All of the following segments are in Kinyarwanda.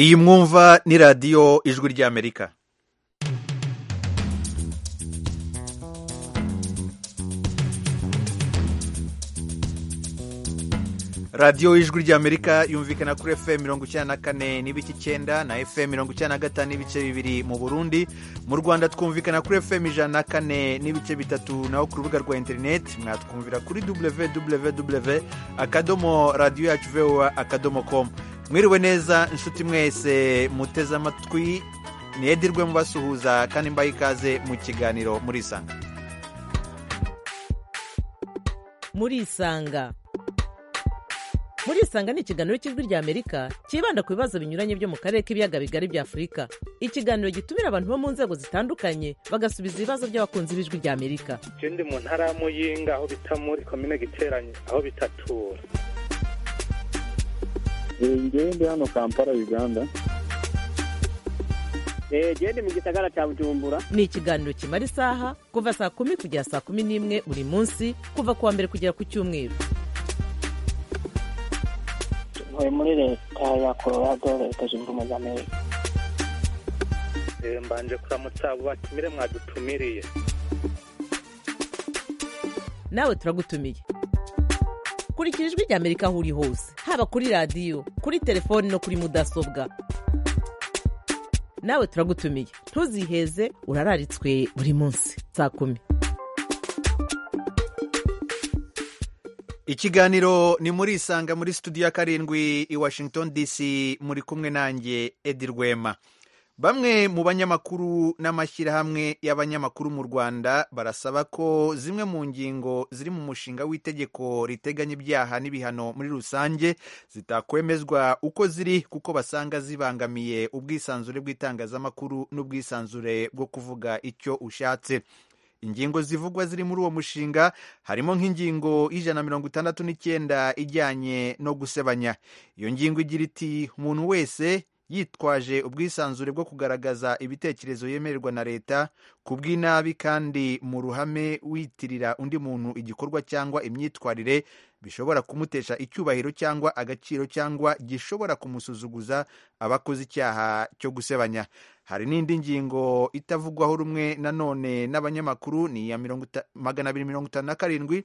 iyi mwumva ni radiyo ijwi ry'amerika radiyo y'ijwi ry'amerika yumvikana kuri fm mirongo icyenda na kane n'ibice icyenda na fm mirongo icyenda na gatanu n'ibice bibiri mu burundi mu rwanda twumvikana kuri fm ijana na kane n'ibice bitatu naho ku rubuga rwa interineti mwatwumvira kuri www akadomo radiyo yacu vowa akadomo komu mwiriwe neza inshuti mwese muteze amatwi ntiyedirwe mubasuhuza kandi mbaye ikaze mu kiganiro murisanga murisanga murisanga ni ikiganiro cy'ijwi ry'amerika cyibanda ku bibazo binyuranye byo mu karere k'ibiyaga bigari bya afurika ikiganiro gitumira abantu bo mu nzego zitandukanye bagasubiza ibibazo by'abakunzi b'ijwi ry'amerika je ndi mu ntara ya muyinga aho bita muri komine giteranye aho bitatura ngewe ndi hano kampala uganda jewe ndi mu gisagara cya bujumbura ni ikiganiro kimara isaha kuva saa kumi kugera saa kumi n'imwe buri munsi kuva ku wa mbere kugera ku cyumweru ntuye muri leta ya colorado leta zunze ubumwe za amerika Eh, mbanje kuramutsa abo batumire mwadutumiriye nawe turagutumiye kurikira ijwi ry'amerika aho uri hose haba kuri radiyo kuri telefoni no kuri mudasobwa nawe turagutumiye ntuziheze urararitswe buri munsi saa kumi ikiganiro ni muri isanga muri studio ya karindwi i washington dc muri kumwe nanjye edi rwema bamwe mu banyamakuru n'amashyirahamwe y'abanyamakuru mu rwanda barasaba ko zimwe mu ngingo ziri mu mushinga w'itegeko riteganya ibyaha n'ibihano muri rusange zitakwemezwa uko ziri kuko basanga zibangamiye ubwisanzure bw'itangazamakuru n'ubwisanzure bwo kuvuga icyo ushatse ingingo zivugwa ziri muri uwo mushinga harimo nk'ingingo y'ijana na mirongo itandatu n'icyenda ijyanye no gusebanya iyo ngingo igira iti umuntu wese yitwaje ubwisanzure bwo kugaragaza ibitekerezo yemererwa na leta ku bw'inabi kandi mu ruhame witirira undi muntu igikorwa cyangwa imyitwarire bishobora kumutesha icyubahiro cyangwa agaciro cyangwa gishobora kumusuzuguza aba akoze icyaha cyo gusebanya hari n'indi ngingo itavugwaho rumwe nanone n'abanyamakuru ni iya mirongo ita- magana abiri mirongo itanu na karindwi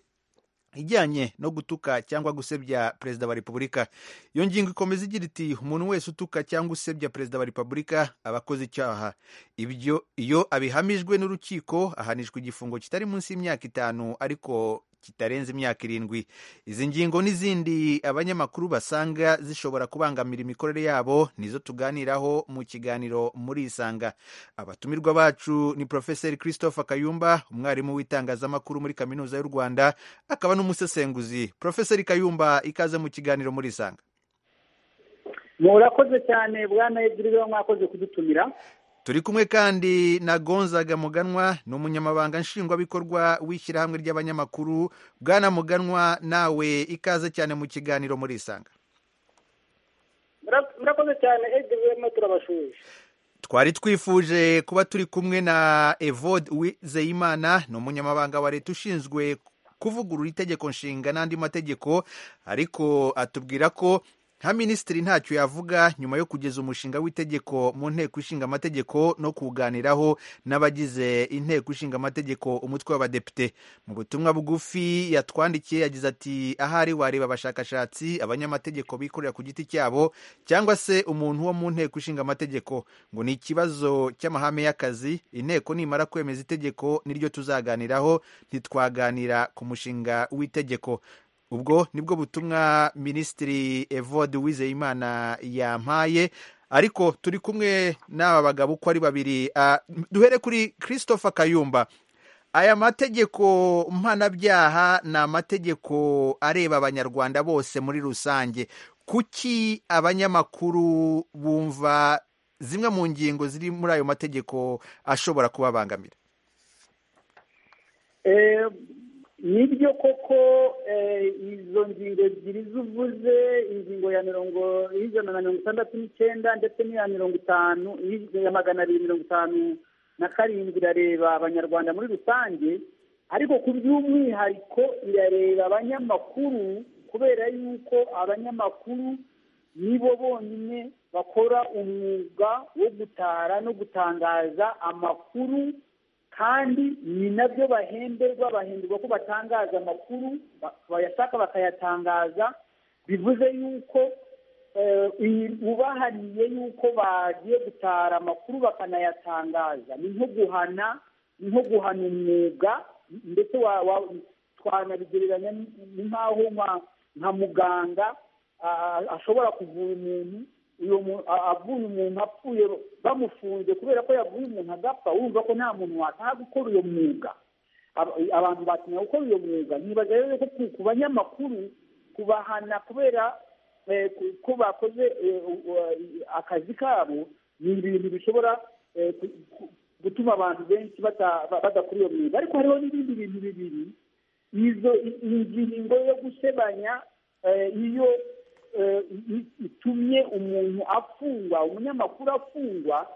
ijyanye no gutuka cyangwa gusebya perezida wa repubulika iyo ngingo ikomeza igira iti umuntu wese utuka cyangwa usebya perezida wa repubulika aba akoze icyaha ibyo iyo abihamijwe n'urukiko ahanishwa igifungo kitari munsi y'imyaka itanu ariko kitarenze imyaka irindwi izi ngingo n'izindi abanyamakuru basanga zishobora kubangamira imikorere yabo nizo tuganiraho mu kiganiro muri isanga abatumirwa bacu ni profeseri christophe kayumba umwarimu w'itangazamakuru muri kaminuza y'u rwanda akaba n'umusesenguzi profeseri kayumba ikaze mu kiganiro muri isanga murakoze cyane bwana ediriwe mwakoze kudutumira turi kumwe kandi na gonzaga muganwa ni umunyamabanga nshingwabikorwa w'ishyirahamwe ry'abanyamakuru bwana muganwa nawe ikaze cyane mu kiganiro muri isanga Mura- murakoze cyane ediriwe mwe turabashuje twari twifuje kuba turi kumwe na evode wizeyimana ni umunyamabanga wa leta ushinzwe kuvugurura itegeko nshinga n'andi mategeko ariko atubwira ko nka minisitiri ntacyo yavuga nyuma yo kugeza umushinga w'itegeko mu nteko ishinga amategeko no kuwuganiraho n'abagize inteko ishinga amategeko umutwe w'abadepite mu butumwa bugufi yatwandikiye yagize ati ahari wareba abashakashatsi abanyamategeko bikorera ku giti cyabo cyangwa se umuntu wo mu nteko ishinga amategeko ngo ni ikibazo cy'amahame y'akazi inteko nimara kwemeza itegeko niryo tuzaganiraho ntitwaganira ku mushinga w'itegeko ubwo nibwo butumwa minisitiri evode uwizeyimana yampaye ariko turi kumwe n'aba bagabo uko ari babiri Ah, duhere kuri christopher kayumba aya mategeko mpanabyaha ni amategeko areba abanyarwanda bose muri rusange kuki abanyamakuru bumva zimwe mu ngingo ziri muri ayo mategeko ashobora kubabangamira Eh, nibyo koko eh, izo ngingo ebyiri zuvuze ingingo ya mirongo y'ijana na mirongo itandatu n'icyenda ndetse n'iya mirongo itanu iya magana abiri mirongo itanu na karindwi irareba abanyarwanda muri rusange ariko ku by'umwihariko irareba abanyamakuru kubera yuko abanyamakuru nibo bonyine bakora umwuga wo gutara no gutangaza amakuru kandi ni nabyo bahemberwa bahemberwa ko batangaza amakuru ba- bayashaka bakayatangaza bivuze yuko eh, iyi- bubahaniye yuko bagiye gutara amakuru bakanayatangaza ni nko guhana ni nko guhana umwuga ndetse wa- wa- twanabigereranya ni- ni nk'aho nka- nka muganga a- a- ashobora kuvura umuntu uyu mu- a- avuye umuntu apfuye bamufunze kubera ko yavuye umuntu agapfa wumva ko nta muntu wataha gukora uyo mwuga Aba- abantu batinya gukora uyo mwuga ntibaza rero ko ku- ku banyamakuru kubahana kubera eh, ku- ko bakoze eh, u- u- akazi kabo ni ibintu bishobora eh, ku- ku- gutuma abantu benshi bata- ba- badakora iyo mwuga ariko hariho n'ibindi bintu bibiri izo i- ingingo yo gusebanya eh, iyo eh, i- itumye umuntu afungwa umunyamakuru afungwa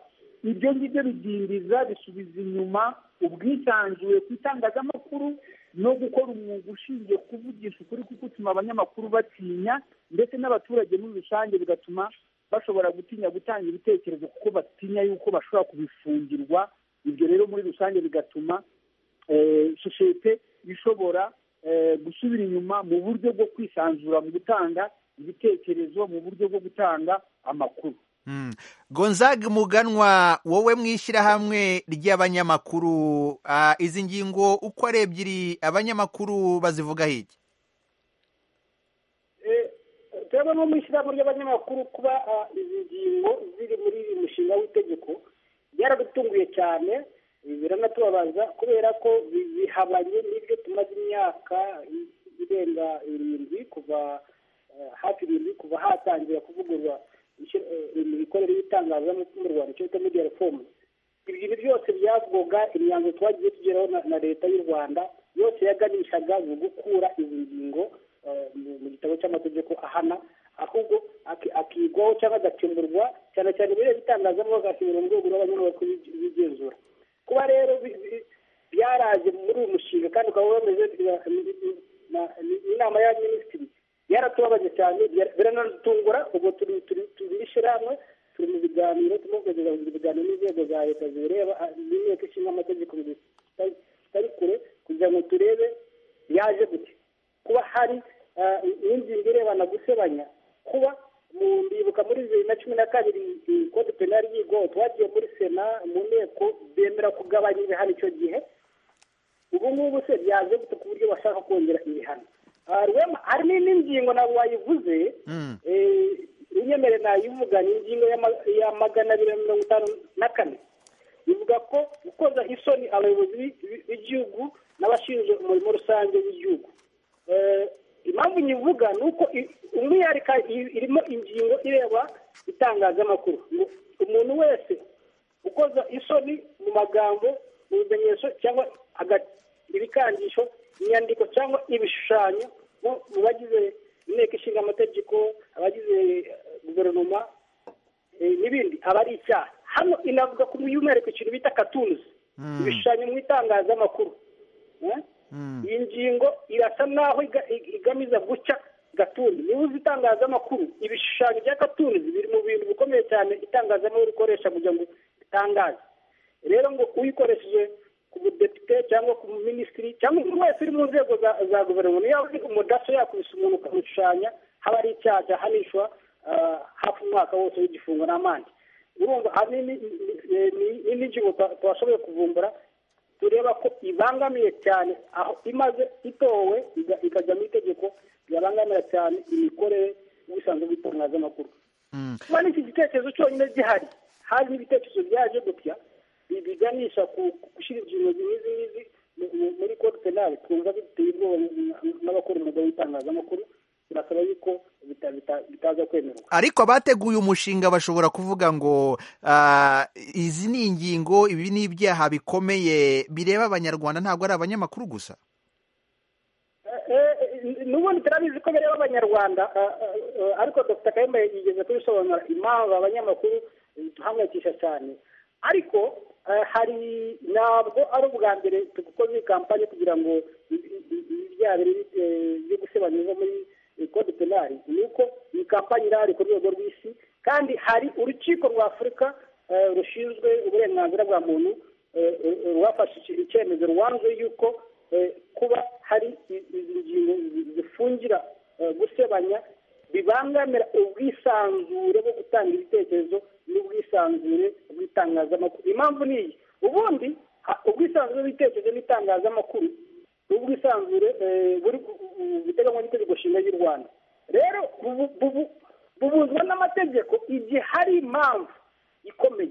ibyo ngibyo bidindiza bisubiza inyuma ubwisanzure ku itangazamakuru no gukora umwuga ushingiye kuvugisha ukuri kuko utuma abanyamakuru batinya ndetse n'abaturage muri rusange bigatuma bashobora gutinya gutanga ibitekerezo kuko batinya yuko bashobora kubifungirwa ibyo rero muri rusange bigatuma eh, sosiyete ishobora eh, gusubira inyuma mu buryo bwo kwisanzura mu gutanga ibitekerezo mu buryo bwo gutanga amakuru Mm. gonzag muganwa wowe mu ishyirahamwe ry'abanyamakuru ah, izi ngingo uko ari ebyiri abanyamakuru bazivugaho iki turabona nko mu ishyirahamwe ry'abanyamakuru kuba ah, izi ngingo ziri muri uyu mushinga w'itegeko byaradutunguye cyane eh, biranatubabaza kubera ko bi- bihabanye n'ibyo tumaze imyaka i- irenga irindwi kuva eh, hafi irindwi kuva hatangira kuvugurura ishyi- eh, imikorere y'itangazamakuru mu rwanda icyo bita media reform ibi bintu byose byavugwaga imyanzuro twagiye tugeraho na- na leta y'u rwanda yose yaganishaga mu gukura izi ngingo eh, mu mu gitabo cy'amategeko ahana ahubwo aki- akigwaho cyangwa agakemurwa cyane cyane biriya bitangazamakuru agakemurwa mu rwego rw'abanyamakuru b'igi- b'igenzura kuba rero bi- bi- byaraje muri uyu mushinga kandi ukaba wemeze na- na- na- inama ya minisitiri yaratubabaje cyane byar- biranatungura ubwo turi turi turi ishyirahamwe turi mu biganiro turimo kugeza mu biganiro n'inzego za leta zibireba ah, n'inteko ishinga amategeko mu gihe kitari- kitari kure kugira ngo turebe yaje gute kuba hari ah, n'ingingo irebana gusebanya kuba mu- ndibuka muri bibiri na cumi na kabiri i- kode penali yigwaho twagiye muri sena mu nteko bemera kugabanya ibihano icyo gihe ubu ngubu se byaje gute ku buryo bashaka kongera ibihano Ah, Rwema, hari n'indi ngingo ntabwo wayivuze Mm. eh, unyemere nayivuga ni ingingo ya ma- ya magana abiri na mirongo itanu na kane ivuga ko gukoza isoni abayobozi b'i- b'i- b'igihugu n'abashinzwe umurimo rusange w'igihugu Eh, impamvu nyivuga ni uko i- umwihariko i- irimo ingingo ireba itangazamakuru ngo umuntu wese ukoza isoni mu magambo mu bimenyetso cyangwa aga- ibikangisho inyandiko cyangwa ibishushanyo mu mu bagize inteko ishinga amategeko abagize eh, guverinoma eh, n'ibindi aba ari icyaha hano inavuga ku by'umwihariko ikintu bita katunzi Mm. ibishushanyo mu itangazamakuru Eh? Mm. iyi ngingo irasa n'aho iga- ig- igamiza guca gatunzi niba uzi itangazamakuru ibishushanyo bya gatunzi biri mu bintu bikomeye cyane itangazamakuru rikoresha kugira ngo ritangaze rero ngo uyikoresheje ku mudepite cyangwa ku minisitiri cyangwa umuntu wese uri mu nzego za za guverinoma niyo ari umudaso yakubise umuntu ukamushushanya haba ari icyaha cyahanishwa ah, hafi umwaka wose w'igifungo n'amande urumva ahanini n'ingingo twa- twashoboye kuvumbura tureba ko ibangamiye cyane aho imaze itowe iga- ikajya mu itegeko yabangamira cyane imikorere y'ubusanzwe bw'itangazamakuru Mm. kuba n'iki gitekerezo cyonyine gihari hari n'ibitekerezo byaje gutya bi- biganisha ku ku gushyira ingingo nk'izi ngizi mu- mu- muri kode penali twumva biteye ubwoba n'abakora umwuga w'itangazamakuru turasaba yuko bita- bita- bitaza kwemerwa ariko abateguye umushinga bashobora kuvuga ngo ah, izi ni ingingo ibi ni ibyaha bikomeye bireba abanyarwanda ntabwo ari abanyamakuru gusa n'ubundi turabizi ko bireba abanyarwanda eh, eh, eh, ariko dr kayumba yigeze kubisobanura impamvu abanyamakuru eh, duhangayikisha cyane ariko eh, hari ntabwo ari ubwa mbere dukoze iyi kampani kugira ngo i- i- i- ibyaha biri, eh, byo gusebanya biva muri kode penari ni uko iyi kampani irahari ku rwego rw'isi kandi hari urukiko rwa afurika eh, rushinzwe uburenganzira bwa muntu eh, eh, rwafashe iki- icyemezo rwanze yuko eh, kuba hari i- izi ngingo zi- zifungira eh, gusebanya bibangamira ubwisanzure bwo gutanga ibitekerezo n'ubwisanzure bw'itangazamakuru impamvu ni iyi ubundi ha- ubwisanzure bw'ibitekerezo n'itangazamakuru n'ubwisanzure eh, buri gu- gu- buteganywa n'itegeko nshinga ry'u rwanda rero bubu- bubu- bubuzwa n'amategeko igihe hari impamvu ikomeye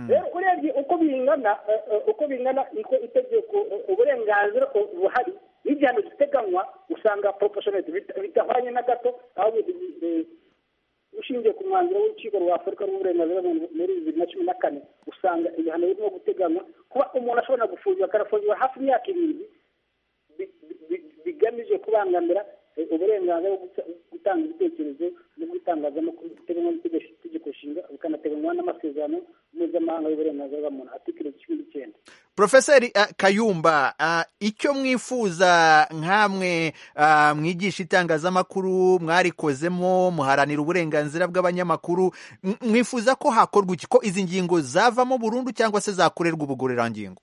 rero urebye uko bingana eh, eh, uko bingana niko itegeko eh, uburenganzira eh, buhari n'igihano giteganywa usanga proportionate bita- bitahwanye na gato ahubwo bi- eh, ushingiye ku mwanzuro w'urukiko rwa afurika rw'uburenganzira bwa muntu muri bibiri na cumi na kane usanga ibihano birimo guteganywa kuba umuntu ashobora gufungirwa akanafungirwa hafi imyaka irindwi bi- bi- bigamije kubangamira eh, uburenganzira bwo guta- gutanga ibitekerezo no gutangazamakuru biteganywa n'itegeko nshinga bikanateganywa n'amasezerano mpuzamahanga y'uburenganzira bwa muntu atikiro cumi n'icyenda Profeseri eh, Kayumba ah, icyo mwifuza nkamwe ah, mwigisha itangazamakuru mwarikozemo muharanira uburenganzira bw'abanyamakuru m- mwifuza ko hakorwa iki ko izi ngingo zavamo burundu cyangwa se zakorerwa ubugororangingo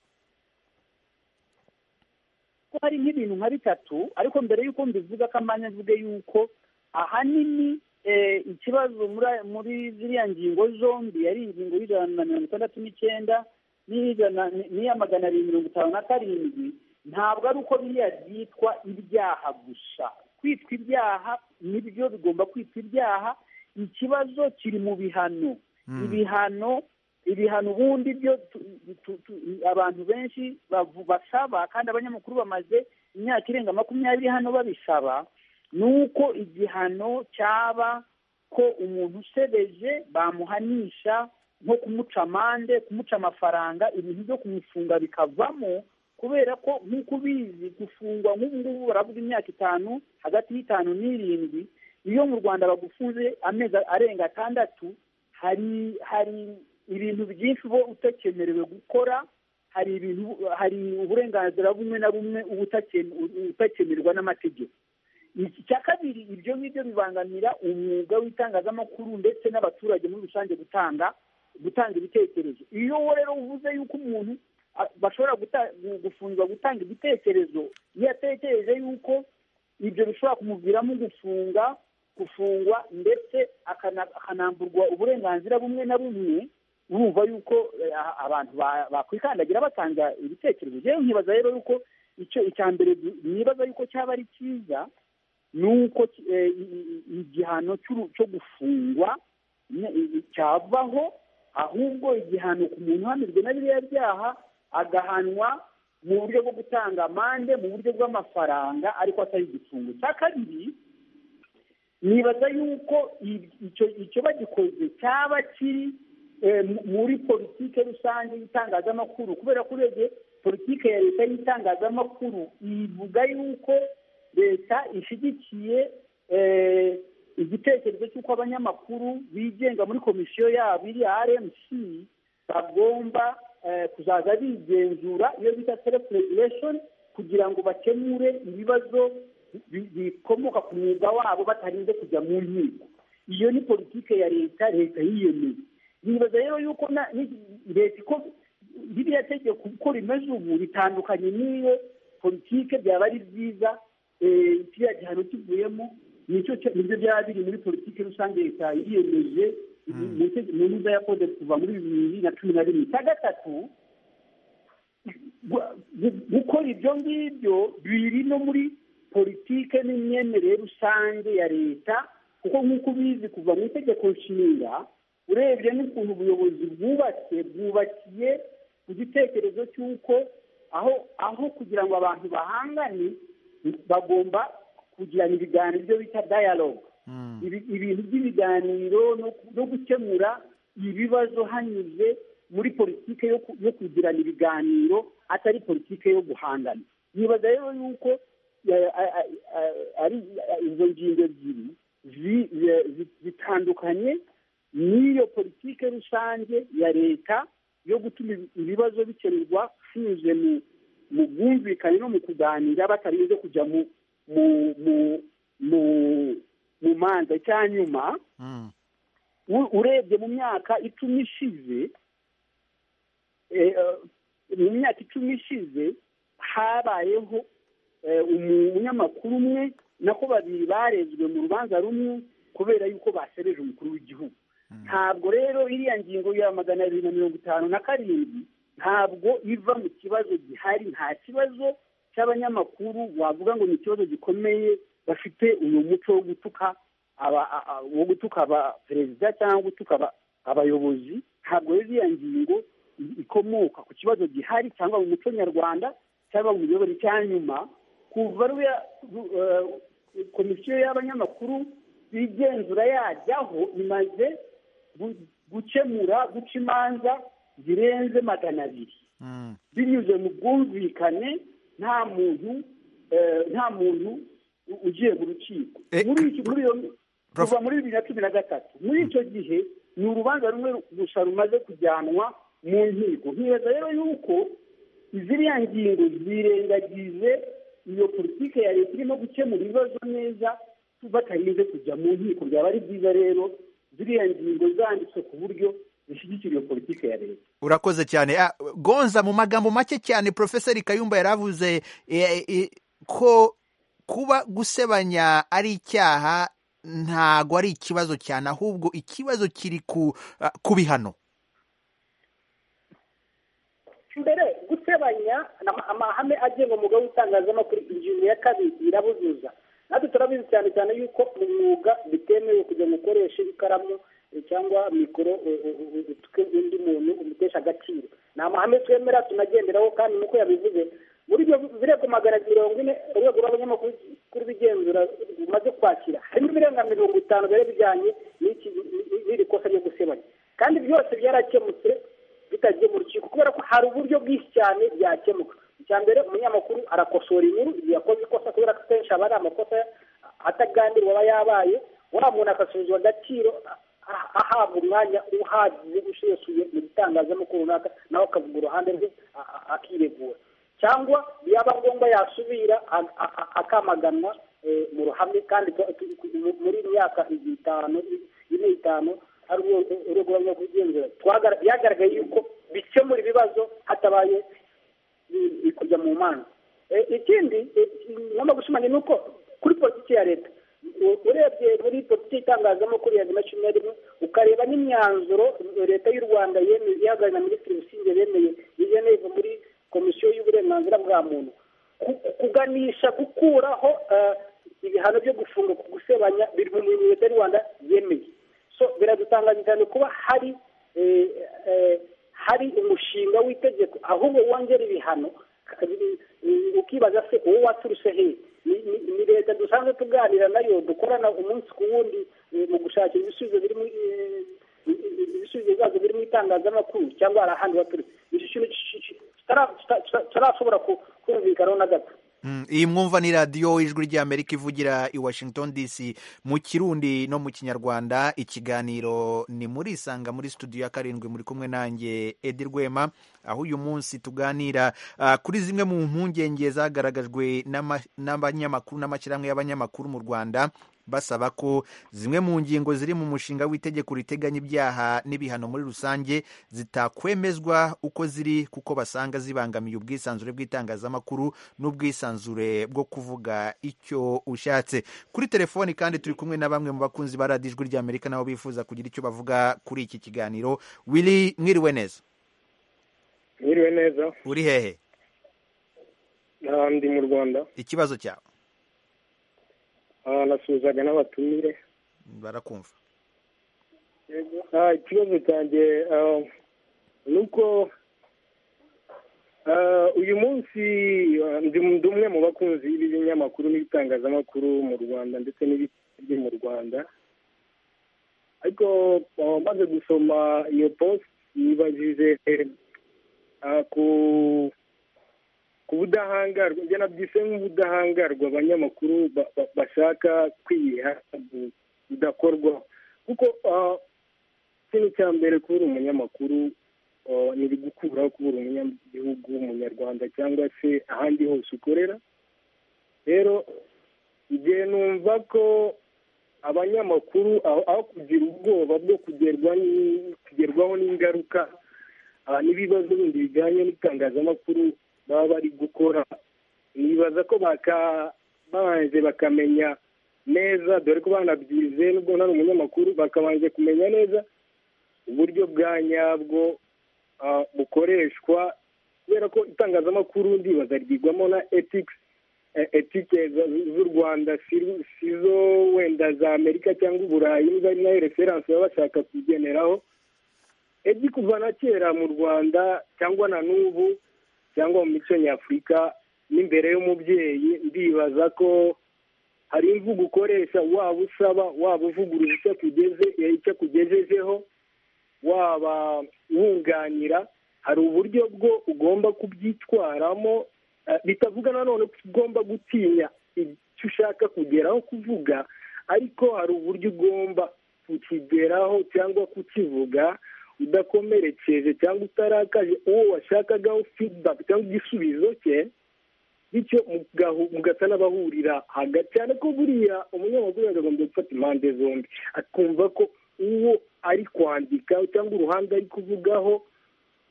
ko hari nk'ibintu nka bitatu ariko mbere y'uko mbivuga ko amanya mvuge yuko ahanini eh, ikibazo muri aya- muri ziriya ngingo zombi yari ingingo y'ijana na mirongo itandatu n'icyenda n'iy'ijana n'iya magana abiri mirongo itanu na karindwi ntabwo ari uko biriya byitwa ibyaha gusa kwitwa ibyaha nibyo bigomba kwitwa ibyaha ikibazo kiri mu bihano ibihano ibihano ubundi byo tu- tu- tu- abantu benshi bavu- basaba kandi abanyamakuru bamaze imyaka irenga makumyabiri hano babisaba ni uko igihano cyaba ko umuntu usebeje bamuhanisha nko kumuca amande kumuca amafaranga ibintu byo kumufunga bikavamo kubera ko nk'uko ubizi gufungwa nk'ubu ngubu baravuga imyaka itanu hagati y'itanu n'irindwi iyo mu rwanda bagufunze amezi arenga atandatu hari hari ibintu byinshi uba utakemerewe gukora hari ibintu hari uburenganzira bumwe na bumwe uba utakeme- utakemerwa n'amategeko iki cya kabiri ibyo ngibyo bibangamira umwuga w'itangazamakuru ndetse n'abaturage muri rusange gutanga gutanga ibitekerezo iyo wowe rero uvuze yuko umuntu a- bashobora guta- gu- gufungwa gutanga ibitekerezo iyo atekereje yuko ibyo bishobora kumuviramo gufunga gufungwa ndetse akana- akanamburwa uburenganzira bumwe na bumwe bumva yuko eh, a- abantu ba- bakwikandagira batanga ibitekerezo rero nkibaza rero yuko icyo icya mbere du- nibaza yuko cyaba ari cyiza ni uko ki- eh, i- i- i- igihano cy'uru- cyo gufungwa ne- i- i- cyavaho ahubwo igihano ku muntu uhamijwe na biriya byaha agahanwa mu buryo bwo gutanga amande mu buryo bw'amafaranga ariko atari igifungo cya kabiri nibaza yuko i- icyo icyo bagikoze cyaba kiri eh, mu- muri politike rusange y'itangazamakuru kubera ko urebye politike ya leta y'itangazamakuru ivuga yuko leta ishyigikiye eh, igitekerezo cy'uko abanyamakuru bigenga muri komisiyo yabo iri rmc bagomba eh, kuzaza bigenzura iyo bita self regulation kugira ngo bakemure ibibazo bi- bikomoka ku mwuga wabo batarinze kujya mu nkiko iyo ni politike ya leta leta yiyemeye nibaza rero yuko na- ni- leta iko ririya tegeko uko rimeze ubu ritandukanye n'iyo politike byaba ari byiza eh, kiriya gihano kivuyemo nicyo cyo- nibyo byaba biri muri politike rusange leta yiyemeje mu tege- mu ntuza ya kode kuva muri bibiri na cumi na rimwe icya gatatu gu- gu- gukora ibyo ngibyo biri no muri politike n'imyemerere rusange ya leta kuko nk'uko ubizi kuva mu itegeko nshinga urebye n'ukuntu ubuyobozi bwubatse bwubakiye ku gitekerezo cy'uko aho aho kugira ngo abantu bahangane bagomba kugirana ibiganiro ibyo bita dialogue ibi- ibintu by'ibiganiro no ku- no gukemura ibibazo hanyuze muri politike yo ku- yo kugirana ibiganiro atari politike yo guhangana nibaza rero yuko eh, a- a- a- ari eh, izo ngingo ebyiri zi- zi- zi- zitandukanye n'iyo politike rusange ya leta yo gutuma ibi- ibibazo bikemurwa binyuze mu mu bwumvikane no mu kuganira batarinze kujya mu mu mu mu mu manza cyanyuma Mm. u- urebye mu myaka icumi ishize eh, eh, mu myaka icumi ishize habayeho eh, umunyamakuru umwe nako babiri barezwe mu rubanza rumwe kubera yuko basereje umukuru w'igihugu ntabwo rero iriya ngingo ya magana abiri na mirongo itanu na karindwi ntabwo iva mu kibazo gihari nta kibazo cy'abanyamakuru wavuga ngo ni ikibazo gikomeye bafite uyu muco wo gutuka aba- a- a- wo gutuka abaperezida cyangwa gutuka aba- abayobozi ntabwo rero iriya ngingo i- ikomoka ku kibazo gihari cyangwa mu muco nyarwanda cyangwa mu miyoboro icyanyuma kuva ruriya ru- eh, komisiyo y'abanyamakuru bigenzura yajyaho imaze gu- gukemura guca imanza zirenze magana abiri Mm. binyuze mu bwumvikane nta muntu eh, nta muntu u- ugiye mu rukiko Eh, muri iki- muri iyo- Prof. kuva muri bibiri na cumi na gatatu muri icyo gihe ni urubanza rumwe gusa rumaze kujyanwa mu nkiko nkibaza rero yuko iziriya ngingo zirengagize iyo politiki ya leta irimo gukemura ibibazo neza batarinze kujya mu nkiko byaba ari byiza rero ziriya ngingo zanditswe ku buryo zishyigikira iyo politiki ya leta urakoze cyane Ah, gonza mu magambo make cyane profeseri kayumba yari avuze eh, eh, ko kuba gusebanya ari icyaha ntago ari ikibazo cyane ahubwo ikibazo kiri ku ah, ku bihano mbere gusebanya ni ama- amahame agenga umwuga w'itangazamakuru ingingo ya kabiri irabuzuza natwe turabizi cyane cyane yuko mu mwuga bitemewe kujya ngo ukoreshe ikaramu eh, cyangwa mikoro eh, eh, eh, utwe undi muntu umutesha agaciro ni amahame twemera tunagenderaho kandi nuko yabivuze muri ibyo birego magana abiri mirongo ine urwego rw'abanyamakuru kuri bigenzura rumaze kwakira harimo ibirenga mirongo itanu biba bijyanye n'iki- n'iri kosa ryo gusebanya kandi byose byarakemutse bitagiye mu rukiko kubera ko hari uburyo bwinshi cyane byakemuka icya mbere umunyamakuru arakosora inkuru igihe yakoze ikosa kubera ko akenshi aba ari amakosa ataganirwa aba yabaye wa muntu agasubizwa agaciro a- a- ahabwa umwanya uhagije usesuye mu gitangazamakuru runaka nawe akavuga uruhande rwe a- a- akiregura cyangwa yaba ngombwa yasubira a- a- a- akamaganwa eh, mu ruhame kandi ko- ku- ku- muri iyi myaka ibiri itanu ine itanu hari urwego urwego rwo kugenzura Twagara- byagaragaye yuko bikemura ibibazo hatabaye i- i- kujya mu manza Eh, ikindi eh, ngomba gushimanya ni uko kuri politiki ya leta u- urebye muri politiki y'itangazamakuru ya bibiri na cumi na rimwe ukareba n'imyanzuro leta y'u rwanda yemeye ihagarariwe na minisitiri busingye bemeye igeneve muri komisiyo y'uburenganzira bwa muntu ku- kuganisha gukuraho eh, ibihano byo gufunga ku gusebanya biri mu bintu leta y'u rwanda yemeye so biradutangaje cyane kuba hari eh, eh, hari umushinga w'itegeko ahubwo wongera ibihano eh, eh, ukibaza se uwo waturuse hehe Ni- ni- ni leta dusanzwe tuganira nayo dukorana umunsi ku wundi eh, mu gushakira ibisubizo biri muri eh, ibisubizo bibazo biri mu itangazamakuru cyangwa hari ahandi baturutse iki kintu ki- ki- kitara- kita- kita- kitarashobora ku- kumvikanaho na gato Mm, iyi mwumva ni radiyo ijwi ry'amerika ivugira i washington dc mu kirundi no mu kinyarwanda ikiganiro ni muri isanga muri studio ya karindwi muri kumwe nanjye edi rwema aho uyu munsi tuganira ah, kuri zimwe mu mpungenge zagaragajwe n'ama- n'abanyamakuru n'amashyirahamwe y'abanyamakuru mu rwanda basaba ko zimwe mu ngingo ziri mu mushinga w'itegeko riteganya ibyaha n'ibihano muri rusange zitakwemezwa uko ziri kuko basanga zibangamiye ubwisanzure bw'itangazamakuru n'ubwisanzure bwo kuvuga icyo ushatse kuri telefoni kandi turi kumwe na bamwe mu bakunzi ba radiyo ijwi ry'amerika nabo bifuza kugira icyo bavuga kuri iki kiganiro wili mwiriwe neza Mwiriwe neza uri hehe aha ndi mu Rwanda ikibazo cyawe aha nasuhuzaga n'abatumire barakumva Ah, ikibazo cyanjye ah, ni uko ah, uyu munsi ah, ndi ndi umwe mu bakunzi b'ibinyamakuru n'ibitangazamakuru mu Rwanda ndetse n'ibiri mu Rwanda ariko ah, maze gusoma iyo post yibajije ah, ku ku budahangarwa njye nabyise nk'ubudahangarwa abanyamakuru ba- ba- bashaka kwiha bu- budakorwaho kuko ah, ikintu cya mbere kubura umunyamakuru ah, ntibigukuraho kubura umunyagihugu w'umunyarwanda cyangwa se ahandi hose ukorera rero igihe numva ko abanyamakuru aho aho kugira ubwoba bwo kugerwa ni- kugerwaho n'ingaruka ah, n'ibibazo bindi bijyanye n'itangazamakuru baba bari gukora nibaza ko baka- babanje bakamenya neza dore ko banabyize nubwo nta umunyamakuru bakabanje kumenya neza uburyo bwa nyabwo ah, bukoreshwa kubera ko itangazamakuru ndibaza ryigwamo na ethics eh, etike za- z'u rwanda si- sizo wenda za amerika cyangwa uburayi niba ari nayo referanse baba bashaka kugeneraho edi kuva na kera mu rwanda cyangwa na n'ubu cyangwa mu mico nyafurika n'imbere y'umubyeyi ndibaza ko hari imvugo ukoresha waba usaba waba uvuguruza icyo akugeze eh, icyo akugejejeho waba wunganira hari uburyo bwo ugomba kubyitwaramo eh, bitavuga nanone ko ugomba gutinya icyo ushaka kugeraho kuvuga ariko hari uburyo ugomba kukigeraho cyangwa kukivuga udakomerekeje cyangwa utarakaje uwo washakagaho feedback cyangwa igisubizo cye bityo mugahu- mugasa n'abahurira hagati cyane ko buriya umunyamakuru yakagombye gufata impande zombi akumva ko uwo ari kwandika cyangwa uruhande ari kuvugaho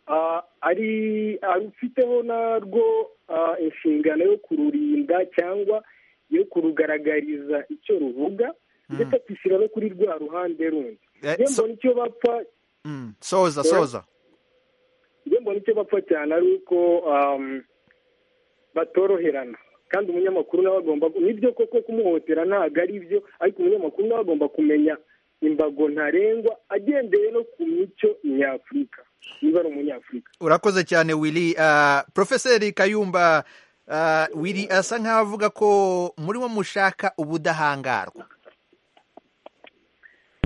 ah, ari arufiteho narwo ah, inshingano yo kururinda cyangwa yo kurugaragariza icyo ruvuga ndetse akishyira no kuri rwa ruhande rundi Eh, njye so- mbona icyo bapfa Mm, soza Yeah. soza njye mbona icyo bapfa cyane ari uko um, batoroherana kandi umunyamakuru nawe agomba nibyo koko kumuhotera ntabwo ari byo ariko umunyamakuru nawe agomba kumenya imbago ntarengwa agendeye no ku mico nyafurika niba ari umunyafurika urakoze cyane willy Ah, profeseri kayumba ah, willy asa nk'aho avuga ko muri wo mushaka ubudahangarwa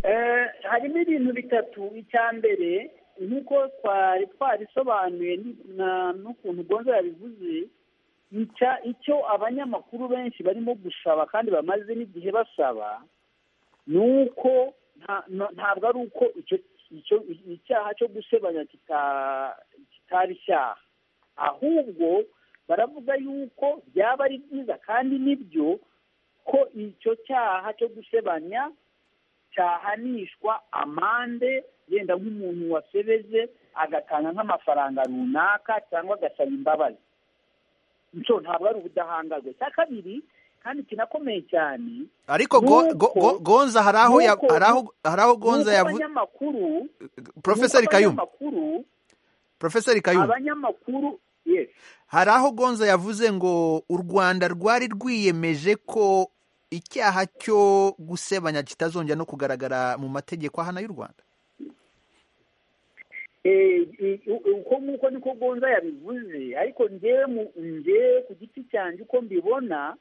Eh, harimo ibintu bitatu icya mbere nk'uko twari twarisobanuye ni- na- n'ukuntu gonzo yabivuze icya- icyo abanyamakuru benshi barimo gusaba kandi bamaze n'igihe basaba ni uko nta- na- ntabwo ari uko icyo icyo- icyaha cyo gusebanya kita- kitari icyaha ahubwo baravuga yuko byaba ari byiza kandi nibyo ko icyo cyaha cyo gusebanya cyahanishwa amande yenda nk'umuntu wasebeje agatanga nk'amafaranga runaka cyangwa agasaba imbabazi nicyo ntabwo ari ubudahangarwa icya kabiri kandi kinakomeye cyane ariko go- go- go- Nuko- gonza hari aho ya- nuko- hari aho- hari aho gonza Nuko yavuze abanyamakuru profeseri nuko kayumba abanyamakuru profeseri kayumba abanyamakuru yes hari aho gonza yavuze ngo u rwanda rwari rwiyemeje ko icyaha cyo gusebanya kitazongera no kugaragara mu mategeko ahana y'u rwanda Eh, eh, uko nk'uko niko gonza yabivuze ariko njyewe mu- njyewe ku giti cyanjye uko mbibona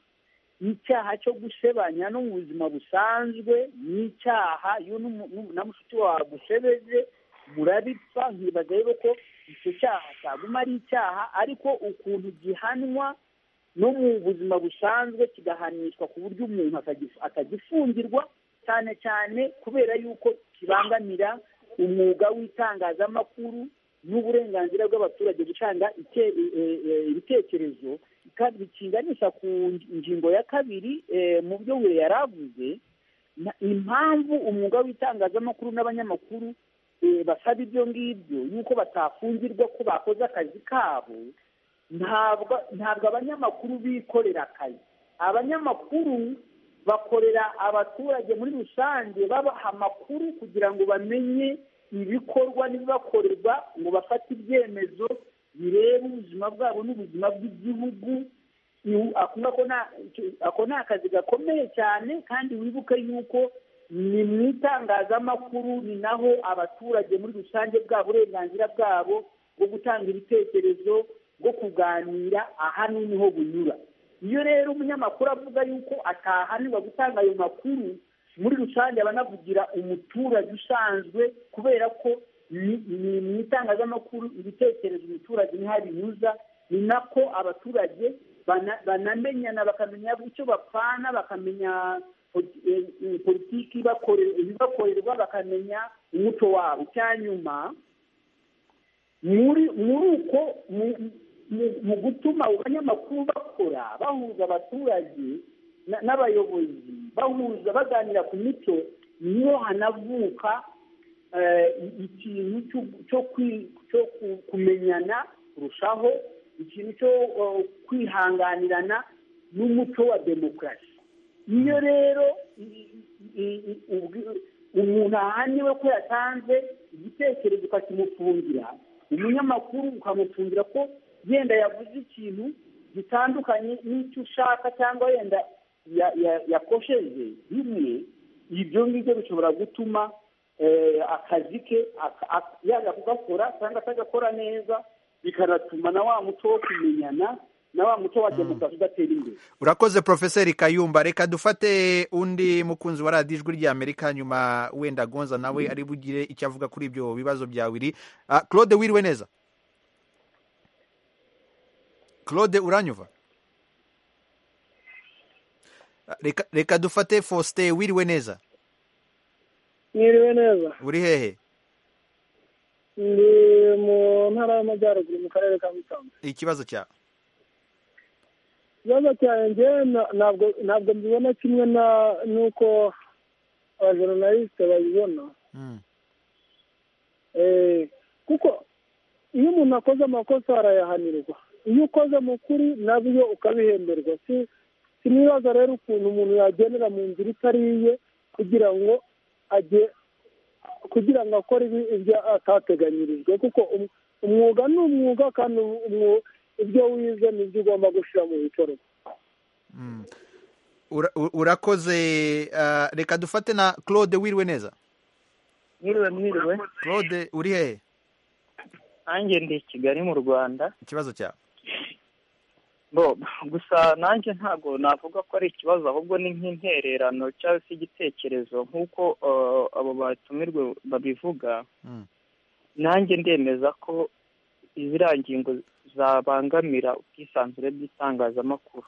icyaha cyo gusebanya no mu buzima busanzwe ni icyaha iyo n'umu- n'u- na mushuti wawe agusebeze murabipfa nkibaza rero ko icyo cyaha cyaguma ari icyaha ariko ukuntu gihanwa no mu buzima busanzwe kigahanishwa ku buryo umuntu atagif- atagifungirwa cyane cyane kubera yuko kibangamira umwuga w'itangazamakuru n'uburenganzira bw'abaturage gutanga ike- e- e- e- ibitekerezo kandi bikinganisha ku ngingo ya kabiri eh, mu byo we yari avuze na- impamvu umwuga w'itangazamakuru n'abanyamakuru eh, basaba ibyo ngibyo yuko batafungirwa ko bakoze akazi kabo ntabwo ntabwo abanyamakuru bikorera akazi abanyamakuru bakorera abaturage muri rusange babaha amakuru kugira ngo bamenye ibikorwa n'ibibakorerwa ngo bafate ibyemezo bireba ubuzima bwabo n'ubuzima bw'igihugu Iwu- ako ngako na- icyo- ako ni akazi gakomeye cyane kandi wibuke yuko ni mu itangazamakuru ni naho abaturage muri rusange bwa burenganzira bwabo bwo gutanga ibitekerezo bwo kuganira aha niho bunyura iyo rero umunyamakuru avuga yuko atahanirwa gutanga ayo makuru muri rusange aba anavugira umuturage usanzwe kubera ko ni ni mu itangazamakuru ibitekerezo umuturage niho binyuza ni nako abaturage bana- banamenyana bakamenya icyo bapfana bakamenya poli- eh, eh, politiki ibakore- ibibakorerwa bakamenya umuco wabo icya nyuma muri muri uko mu- mu mu gutuma abanyamakuru bakora bahuza abaturage n'abayobozi bahuza baganira ku mico niyo hanavuka ikintu cyo kumenyana kurushaho ikintu cyo kwihanganirana n'umuco wa demokarasi iyo rero umuntu ahaniwe ko yatanze igitekerezo ukakimufungira umunyamakuru ukamufungira ko yenda yavuze ikintu gitandukanye n'icyo ushaka cyangwa yenda yakosheje bimwe ibyo ngibyo bishobora gutuma akazi ke yajya kugakora cyangwa atagakora neza bikanatuma na wa muco wo kumenyana na wa muco wa demokarasi udatera imbere urakoze profeseri kayumba reka dufate undi mukunzi wa radiyo ijwi ry'amerika nyuma wenda gonza nawe ari bugire icyo avuga kuri ibyo bibazo bya wiri claude wiriwe neza claude uranyuva reka dufate faustin wiriwe neza mwiriwe neza uri hehe ndi mu ntara y'amajyaruguru mu karere ka musanze ikibazo cyawe ikibazo cyanjye ntabwo ntabwo mbibona kimwe n'uko abajoronalisite babibona kuko iyo umuntu akoze amakosa arayahanirwa iyo ukoze mu kuri nabyo ukabihemberwa si n'ibibazo rero ukuntu umuntu yagendera mu nzira itari iye kugira ngo ajye kugira ngo akore ibyo atateganyirijwe kuko umwuga ni umwuga kandi umwuga ibyo wize ni byo ugomba gushyira mu bikorwa urakoze reka dufate na claude wiriwe neza mwiriwe mwiriwe claude uri hehe nanjye ndi i kigali mu rwanda ikibazo cyawe gusa nanjye ntabwo navuga ko ari ikibazo ahubwo ni nk'intererano cyangwa se igitekerezo nk'uko abo batumirwe babivuga nanjye ndemeza ko ziriya ngingo zabangamira ubwisanzure bw'itangazamakuru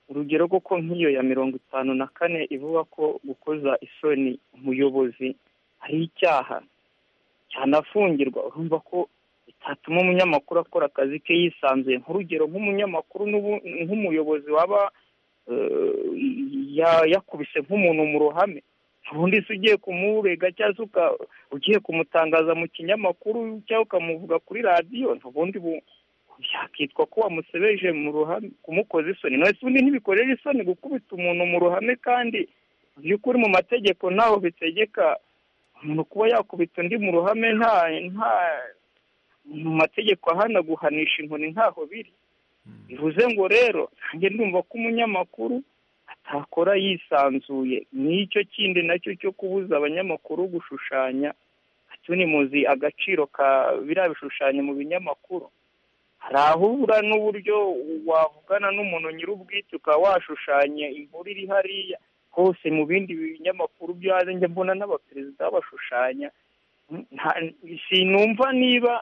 urugero kuko nk'iyo ya mirongo itanu na kane ivuga ko gukoza isoni umuyobozi ari icyaha cyanafungirwa urumva ko bitatuma umunyamakuru akora akazi ke yisanzuye nk'urugero nk'umunyamakuru nk'umuyobozi waba yakubise nk'umuntu mu ruhame ubundi se ugiye kumurega cyangwa ugiye kumutangaza mu kinyamakuru cyangwa ukamuvuga kuri radiyo ubundi yakitwa ko wamusebeje mu ruhame kumukoza isoni mwese ubundi ntibikorera isoni gukubita umuntu mu ruhame kandi mu by'ukuri mu mategeko ntaho bitegeka umuntu kuba yakubita undi mu ruhame nta nta mu mategeko ahana guhanisha inkoni ntaho biri bivuze ngo rero nanjye ndumva ko umunyamakuru atakora yisanzuye n'icyo kindi nacyo cyo kubuza abanyamakuru gushushanya ni muzi agaciro ka biriya bishushanyo mu binyamakuru hari aho ubura n'uburyo wavugana n'umuntu nyir'ubwite ukaba washushanya inkuru iri hariya hose mu bindi binyamakuru byo hanze njya mbona n'abaperezida babashushanya sinumva niba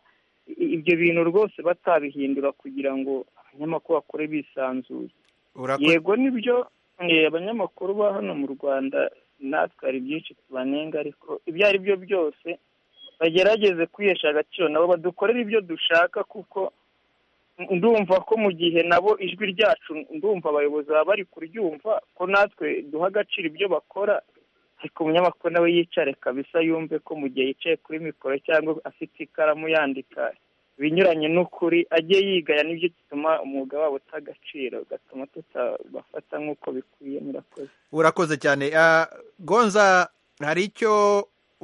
ibyo bintu rwose batabihindura kugira ngo abanyamakuru bakore bisanzuye yego nibyo abanyamakuru ba hano mu rwanda natwe hari byinshi tubanenga ariko ibyo ari byo byose bagerageze kwihesha agaciro nabo badukorera ibyo dushaka kuko ndumva ko mu gihe nabo ijwi ryacu ndumva abayobozi baba bari kuryumva ko natwe duha agaciro ibyo bakora ariko umunyamakuru nawe yicare kabisa yumve ko mu gihe yicaye kuri mikoro cyangwa afite ikaramu yandika ibinyuranye n'ukuri ajye yigaya n'ibyo gituma umwuga wabo uta agaciro gatuma tutabafata nk'uko bikwiye murakoze urakoze cyane gonza hari icyo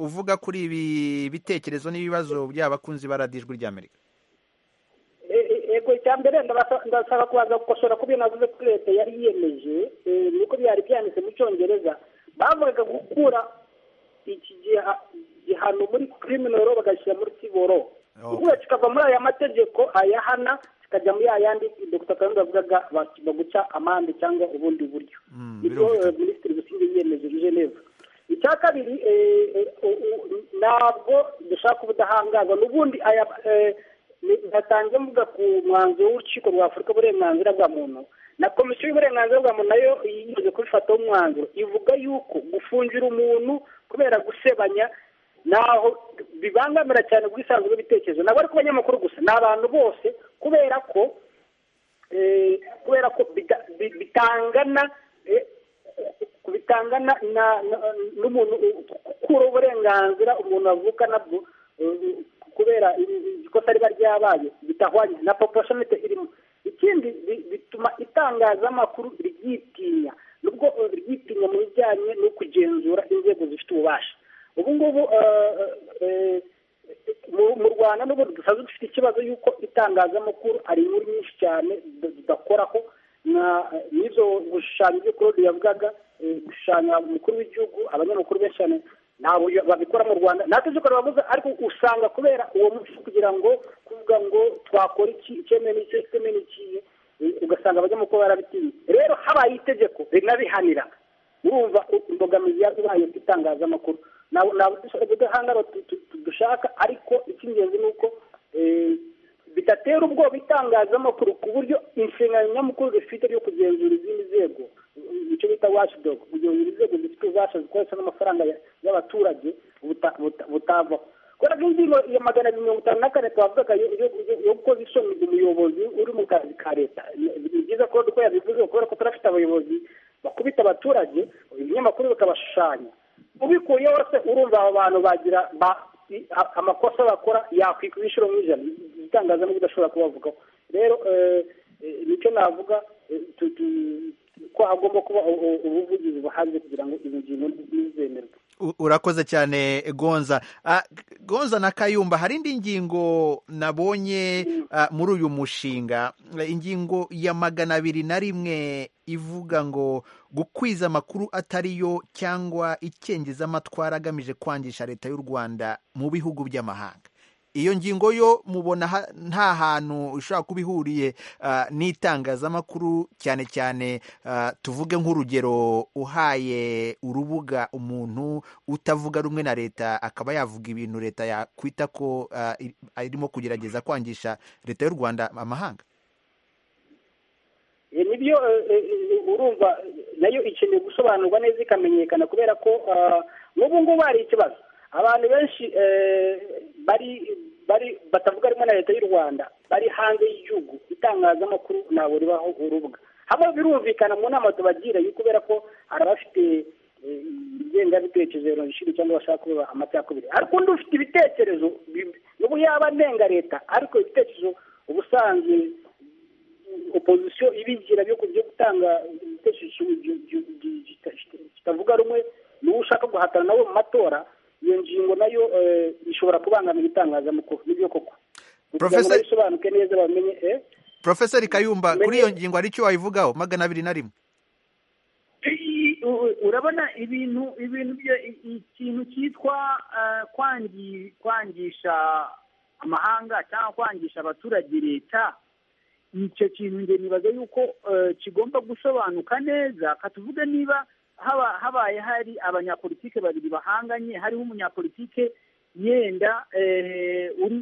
uvuga kuri ibi bitekerezo n'ibibazo by'abakunzi ba radiyo ijwi ry'amerika yego icya mbere ndasaba kubanza gukosora ku bintu navuze kuri leta yari yiyemeje nuko byari byanditse mu cyongereza bavugaga gukura iki gihano muri kiriminoro bagashyira muri siboro ubwo kikava muri aya mategeko ayahana kikajya muri yandi dr kayumba yavugaga baguca amande cyangwa ubundi buryo nibwo minisitiri busingye yiyemejeje neza icya kabiri ntabwo dushaka ubudahangarwa n'ubundi aya ntatanze mvuga ku mwanzuro w'urukiko rwa afurika uburenganzira bwa muntu na komisiyo y'uburenganzira bwa muntu nayo yimaze kubifataho umwanzuro ivuga yuko gufungira umuntu kubera gusebanya naho bibangamira cyane ubwisanzure bw'ibitekerezo ntabwo ari ku banyamakuru gusa ni abantu bose kubera ko kubera ko bitangana bitanga n'umuntu ukura uburenganzira umuntu avuka nabwo kubera ikosa riba ryabaye bidahwanye na poporosiyonete irimo ikindi bituma itangazamakuru ryitinya nubwo ryitinya mu bijyanye no kugenzura inzego zifite ububasha ubu ngubu mu rwanda n'ubundi dusanzwe dufite ikibazo y'uko itangazamakuru ari inkuru nyinshi cyane tudakoraho n'izo gushushanya ibyo claude yavugaga gushushanya umukuru w'igihugu abanyamakuru benshi cyane ntabwo babikora mu rwanda natwe tujya baravuga ariko usanga kubera uwo munsi kugira ngo kuvuga ngo twakora iki icyemewe n'icyo icyemewe n'ikiye ugasanga abanyamakuru barabitinye rero habaye itegeko rinabihanira urumva imbogamizi yabaye ku itangazamakuru ntabwo udahangara dushaka ariko icy'ingenzi ni uko bidatera ubwoba itangazamakuru ku buryo inshingano nyamukuru zifite yo kugenzura izindi nzego icyo bita washidogo kugenzura inzego zifite ububasha zikoresha n'amafaranga y'abaturage butavaho kubera ko ingingo ya magana abiri mirongo itanu na kane twavugaga yo gukoza isoni umuyobozi uri mu kazi ka leta ni byiza ko uko yabivuze kubera ko turafite abayobozi bakubita abaturage ibinyamakuru bikabashushanya ubikuye wese urumva abo bantu bagira amakosa bakora yakwikwa inshuro nk'ijana itangazamakuru udashobora kubavugaho rero nicyo navuga ko hagomba kuba ubuvugizi buhanze kugira ngo izo ngingo ntizemerwe urakoze cyane gonza gonza na kayumba hari indi ngingo nabonye muri uyu mushinga ingingo ya magana abiri na rimwe ivuga ngo gukwiza amakuru atariyo cyangwa ikengeza amatwara agamije kwangisha leta y'u rwanda mu bihugu by'amahanga iyo ngingo yo mubona nta hantu ishobora kuba ihuriye n'itangazamakuru cyane cyane tuvuge nk'urugero uhaye urubuga umuntu utavuga rumwe na leta akaba yavuga ibintu leta yakwita ko irimo kugerageza kwangisha leta y'u rwanda amahanga nibyo urumva nayo ikeneye gusobanurwa neza ikamenyekana kubera ko n'ubu ngubu hari ikibazo abantu benshi bari bari batavuga harimo na leta y'u rwanda bari hanze y'igihugu itangazamakuru ntabwo ribaho urubuga hamwe birumvikana mu nama tubagira yuko kubera ko hari abafite ingengabitekerezo jenoside cyangwa bashaka kuba amacakubiri ariko undi ufite ibitekerezo n'ubu yaba anenga leta ariko ibitekerezo ubusanzwe opozisiyo ibigira byo gutanga ibitekerezo kitavuga rumwe n'uwo ushaka guhatana nawe mu matora iyo ngingo nayo ishobora kubangamira itangazamakuru nibyo koko kugira ngo bisobanuke neza bamenye porofeseri kayumba kuri iyo ngingo hari icyo wayivugaho magana abiri na rimwe urabona ibintu ibintu ikintu cyitwa kwangisha amahanga cyangwa kwangisha abaturage leta icyo kintu njye nibaza yuko kigomba gusobanuka neza katuvuge niba habaye hari abanyapolitike babiri bahanganye hariho umunyapolitike yenda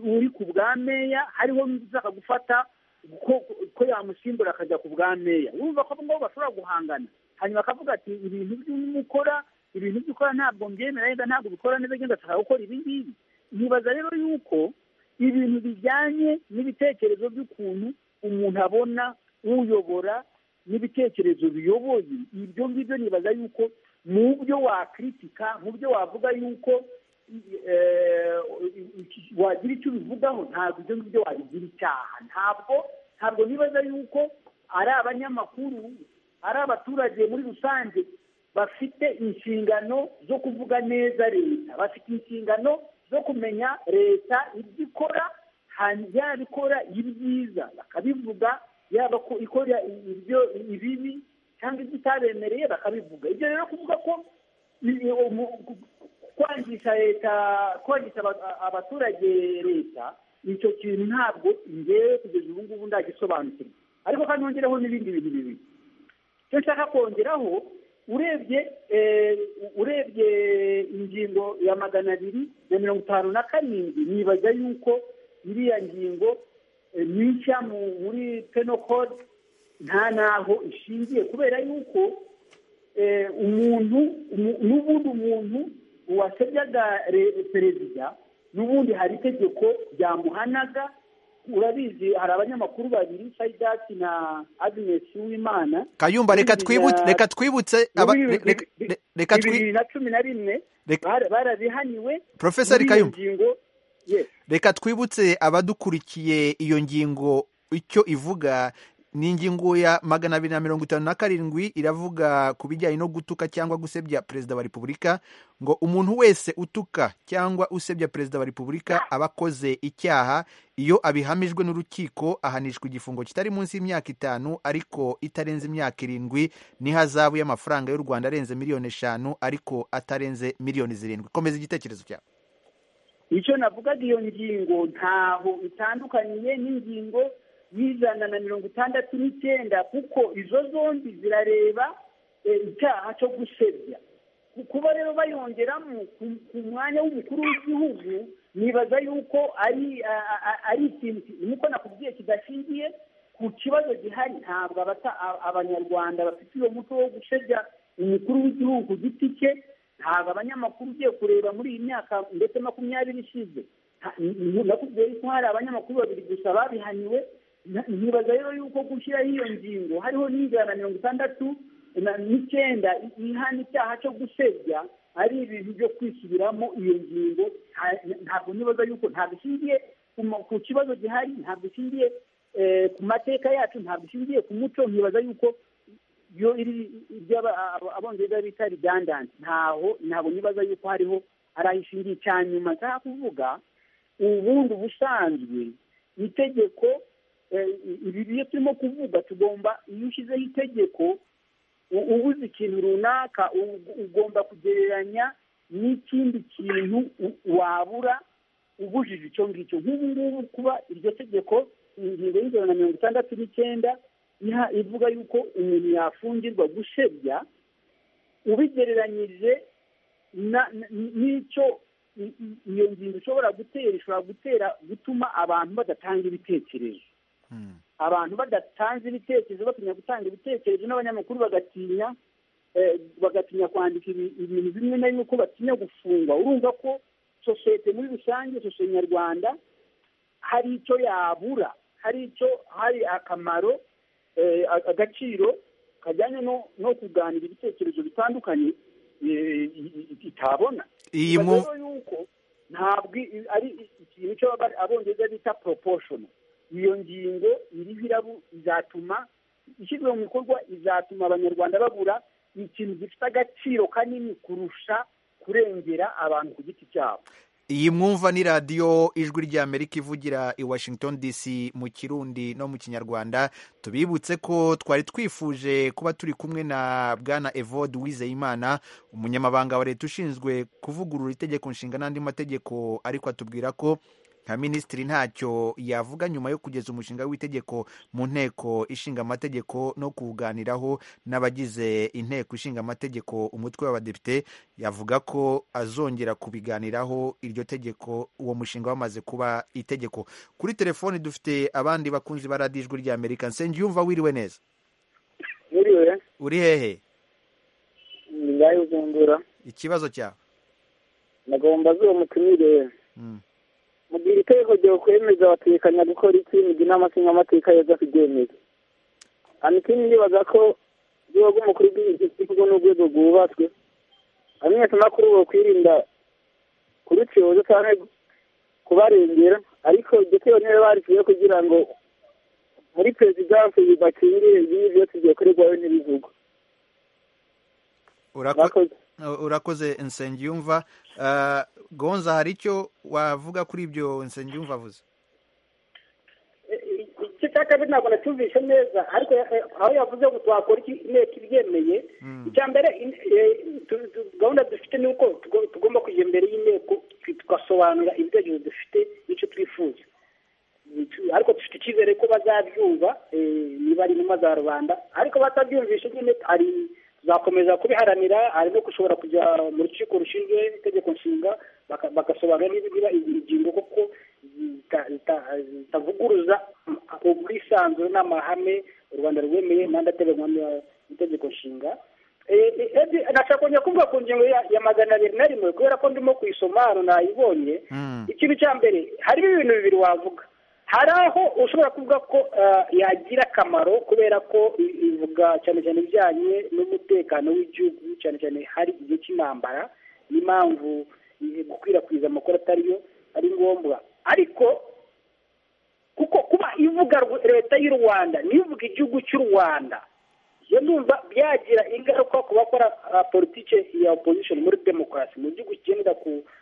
uri ku bwa meya hariho n'uzaka gufata ko yamusimbura akajya ku bwa meya urumva ko abo ngabo bashobora guhangana hanyuma akavuga ati ibintu by'umukora ibintu by'ukora ntabwo mbyemera yenda ntabwo bikora neza agenda ashaka gukora ibi ngibi ntibaza rero yuko ibintu bijyanye n'ibitekerezo by'ukuntu umuntu abona uyobora n'ibitekerezo biyoboye ibyo ngibyo nibaza yuko mu byo wakritika mu byo wavuga yuko wagira icyo ubivugaho ntabwo ibyo ngibyo wabigira icyaha ntabwo ntabwo nibaza yuko ari abanyamakuru ari abaturage muri rusange bafite inshingano zo kuvuga neza leta bafite inshingano zo kumenya leta ibyo ikora yaba ikora ibyiza bakabivuga yaba ko ikora ibyo ibibi cyangwa ibyo itabemereye bakabivuga ibyo rero kuvuga ko kwangisha leta kwangisha abaturage leta icyo kintu ntabwo ngewe kugeza ubu ngubu ndagisobanukirwa ariko kandi nongereho n'ibindi bintu bibiri icyo nshaka kongeraho urebye urebye ingingo ya magana abiri na mirongo itanu na karindwi nibaza yuko iriya ngingo mishya muri peno kode nta n'aho ishingiye kubera yuko umuntu n'ubundi umuntu wasebyaga perezida n'ubundi hari itegeko ryamuhanaga urabizi hari abanyamakuru babiri sayidati na aginesi w'imana kayumba reka Bibiri twibutse na- reka twibutse aba- Bibiri- re- re- bi- re- reka twi bibiri na cumi na rimwe Reka- bara- barabihaniwe Professor muri iyo Kayumba. ngingo yes reka twibutse abadukurikiye iyo ngingo icyo ivuga ni ingingo ya magana abiri na mirongo itanu na karindwi iravuga ku bijyanye no gutuka cyangwa gusebya perezida wa repubulika ngo umuntu wese utuka cyangwa usebya perezida wa repubulika aba akoze icyaha iyo abihamijwe n'urukiko ahanishwa igifungo kitari munsi y'imyaka itanu ariko itarenze imyaka irindwi n'ihazabu y'amafaranga y'u rwanda arenze miliyoni eshanu ariko atarenze miliyoni zirindwi komeza igitekerezo cyawe icyo navugaga iyo ngingo ntaho itandukaniye n'ingingo y'ijana na mirongo itandatu n'icyenda kuko izo zombi zirareba eh, icyaha cyo gusebya Ku- kuba rero bayongeramo ku- ku mwanya w'umukuru w'igihugu nibaza yuko ari a- a- a- ari ikintu ki- nuko nakubwiye kidashingiye ku kibazo gihari ntabwo abata- a- abanyarwanda bafite uwo muco wo gusebya umukuru w'igihugu giti cye ntabwo abanyamakuru ugiye kureba muri iyi myaka ndetse makumyabiri ishize nta- n- n- nakubwiye yuko hari abanyamakuru babiri gusa babihaniwe Na- nibaza rero yuko gushyiraho iyo ngingo hariho n'inzira na mirongo itandatu na- n'icyenda i- ihana icyaha cyo gusebya ari ibintu byo kwisubiramo iyo ngingo nta- ntabwo nibaza yuko ntabwo ishingiye ku ma- ku kibazo gihari ntabwo ishingiye eh, ku mateka yacu ntabwo ishingiye ku muco nkibaza yuko yo iri iby'aba- aba- abongereza bita redundant ntaho ntabwo nibaza yuko hariho ari aho ishingiye icya nyuma nshaka kuvuga ubundi ubusanzwe itegeko eh, ibi byo turimo kuvuga tugomba iyo ushyizeho itegeko u- uba uzi ikintu runaka u- ugomba kugereranya n'ikindi kintu u- wabura ubujije icyo ngicyo nk'ubu ngubu kuba iryo tegeko ingingo y'ijana na mirongo itandatu n'icyenda iha- ivuga yuko umuntu yafungirwa gusebya ubigereranyije na- na- n'icyo i- i- iyo ngingo ishobora gutera ishobora gutera gutuma abantu badatanga ibitekerezo abantu badatanze ibitekerezo batinya gutanga ibitekerezo n'abanyamakuru bagatinya eh, bagatinya kwandika ibi- ibintu bimwe na bimwe ko batinya gufungwa urumva ko sosiyete muri rusange sosiyete nyarwanda hari icyo yabura hari icyo hari akamaro eh, a- agaciro kajyanye no- no kuganira ibitekerezo bitandukanye eh, i- i- itabona iyi Bibaza mu rero yuko ntabwo i- ari i- ikintu cyo aba- abongereza bita proportional iyo ngingo iriho irabu izatuma ishyizwe mu bikorwa izatuma abanyarwanda babura ikintu gifite agaciro kanini kurusha kurengera abantu ku giti cyabo iyi mwumva ni radiyo ijwi ry'amerika ivugira i washington dc mu kirundi no mu kinyarwanda tubibutse ko twari twifuje kuba turi kumwe na bwana evode wizeyimana umunyamabanga wa leta ushinzwe kuvugurura itegeko nshinga n'andi mategeko ariko atubwira ko nka minisitiri ntacyo yavuga nyuma yo kugeza umushinga w'itegeko mu nteko ishinga amategeko no kuwuganiraho n'abagize inteko ishinga amategeko umutwe w'abadepite yavuga ko azongera kubiganiraho iryo tegeko uwo mushinga wamaze kuba itegeko kuri telefoni dufite abandi bakunzi ba radiyo ijwi rya amerika nsengiyumva wiriwe neza muriwe uri hehe ngayo uzungura ikibazo cyawe nagomba zuba mutumire Mm. mugira itegeko ryo kwemeza abatekanya gukora iki mugira inama cyangwa amateka yoza kuryemeza hano ikindi ndibaza ko urwego rw'umukuru w'igihugu ni urwego rwubatswe abanyamakuru bakwirinda kurucuruza cyangwa kubarengera ariko iryo tegeko niba barishyizeho kugira ngo muri perezidansi bakingire ibindi byose byakorerwayo n'ibivugwa Urako- murakoze urakoze nsengiyumva Ah, gonza hari icyo wavuga kuri ibyo nsengiyumva avuze icyo cya kabiri ntabwo nacyumvishe neza ariko eh, aho yavuze ngo twakora iki inteko ibyemeye icya mbere in- eh, tu- tu- gahunda dufite ni uko tugo- tugomba kujya imbere y'inteko tu- tugasobanura ibitekerezo dufite n'icyo twifuza Tu- ariko dufite icyizere ko bazabyumva eh, niba ari intumwa za rubanda ariko batabyumvishe nyine hari tuzakomeza kubiharanira hari no gushobora kujya mu rukiko rushinzwe itegeko nshinga baka- bagasobanura niba niba izi ngingo koko zita- zita- zitavuguruza ubwisanzure n'amahame u rwanda rwemeye n'andi ateganywa n'itegeko nshinga Eh, eh, eh, nashaka kongera kuvuga ku ngingo ya ya magana abiri na rimwe kubera ko ndimo kuyisoma hano nayibonye Mm. ikintu cya mbere harimo ibintu bibiri wavuga hari aho ushobora kuvuga ko yagira akamaro kubera ko ivuga cyane cyane ibijyanye n'umutekano w'igihugu cyane cyane hari igihe cy'intambara n'impamvu gukwirakwiza amakuru atariyo ari ngombwa ariko kuko kuba ivuga leta y'u rwanda n'ivuga igihugu cy'u rwanda iyo numva byagira ingaruka ku bakora politiki ya opposition muri demokarasi mu gihugu kigendera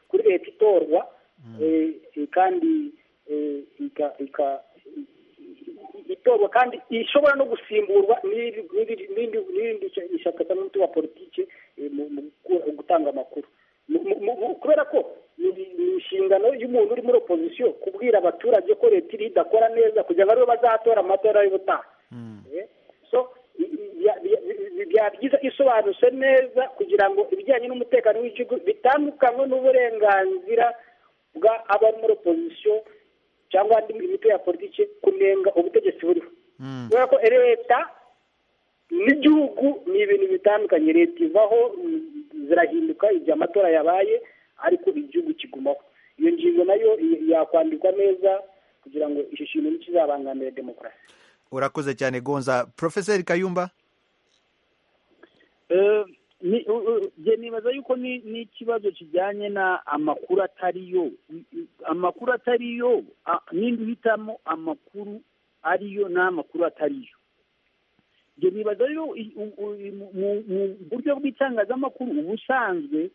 kuri leta itorwa kandi itorwa kandi ishobora no gusimburwa n'irindi ishyaka cyangwa umuti wa politiki mu gutanga amakuru kubera ko ni inshingano y'umuntu uri muri opozisiyo kubwira abaturage ko leta iri idakora neza kugira ngo aribo bazatora amatora y'ubutaha byaba byiza isobanutse neza kugira ngo ibijyanye n'umutekano w'igihugu bitandukanywe n'uburenganzira bwa abari muri opozisiyo cyangwa andi mitwe ya politiki kunenga ubutegetsi buriho kubera ko leta n'igihugu ni ibintu bitandukanye leta ivaho zirahinduka igihe amatora yabaye ariko igihugu kigumaho iyo ngingo nayo yakwandikwa neza kugira ngo iki kintu ntikizabangamire demokarasi urakoze cyane gonza porofeseri kayumba nibaza yuko n'ikibazo kijyanye na amakuru atariyo amakuru atariyo n'indi uhitamo amakuru ariyo n'amakuru atariyo ibyo nibaza rero mu buryo bw'itangazamakuru ubusanzwe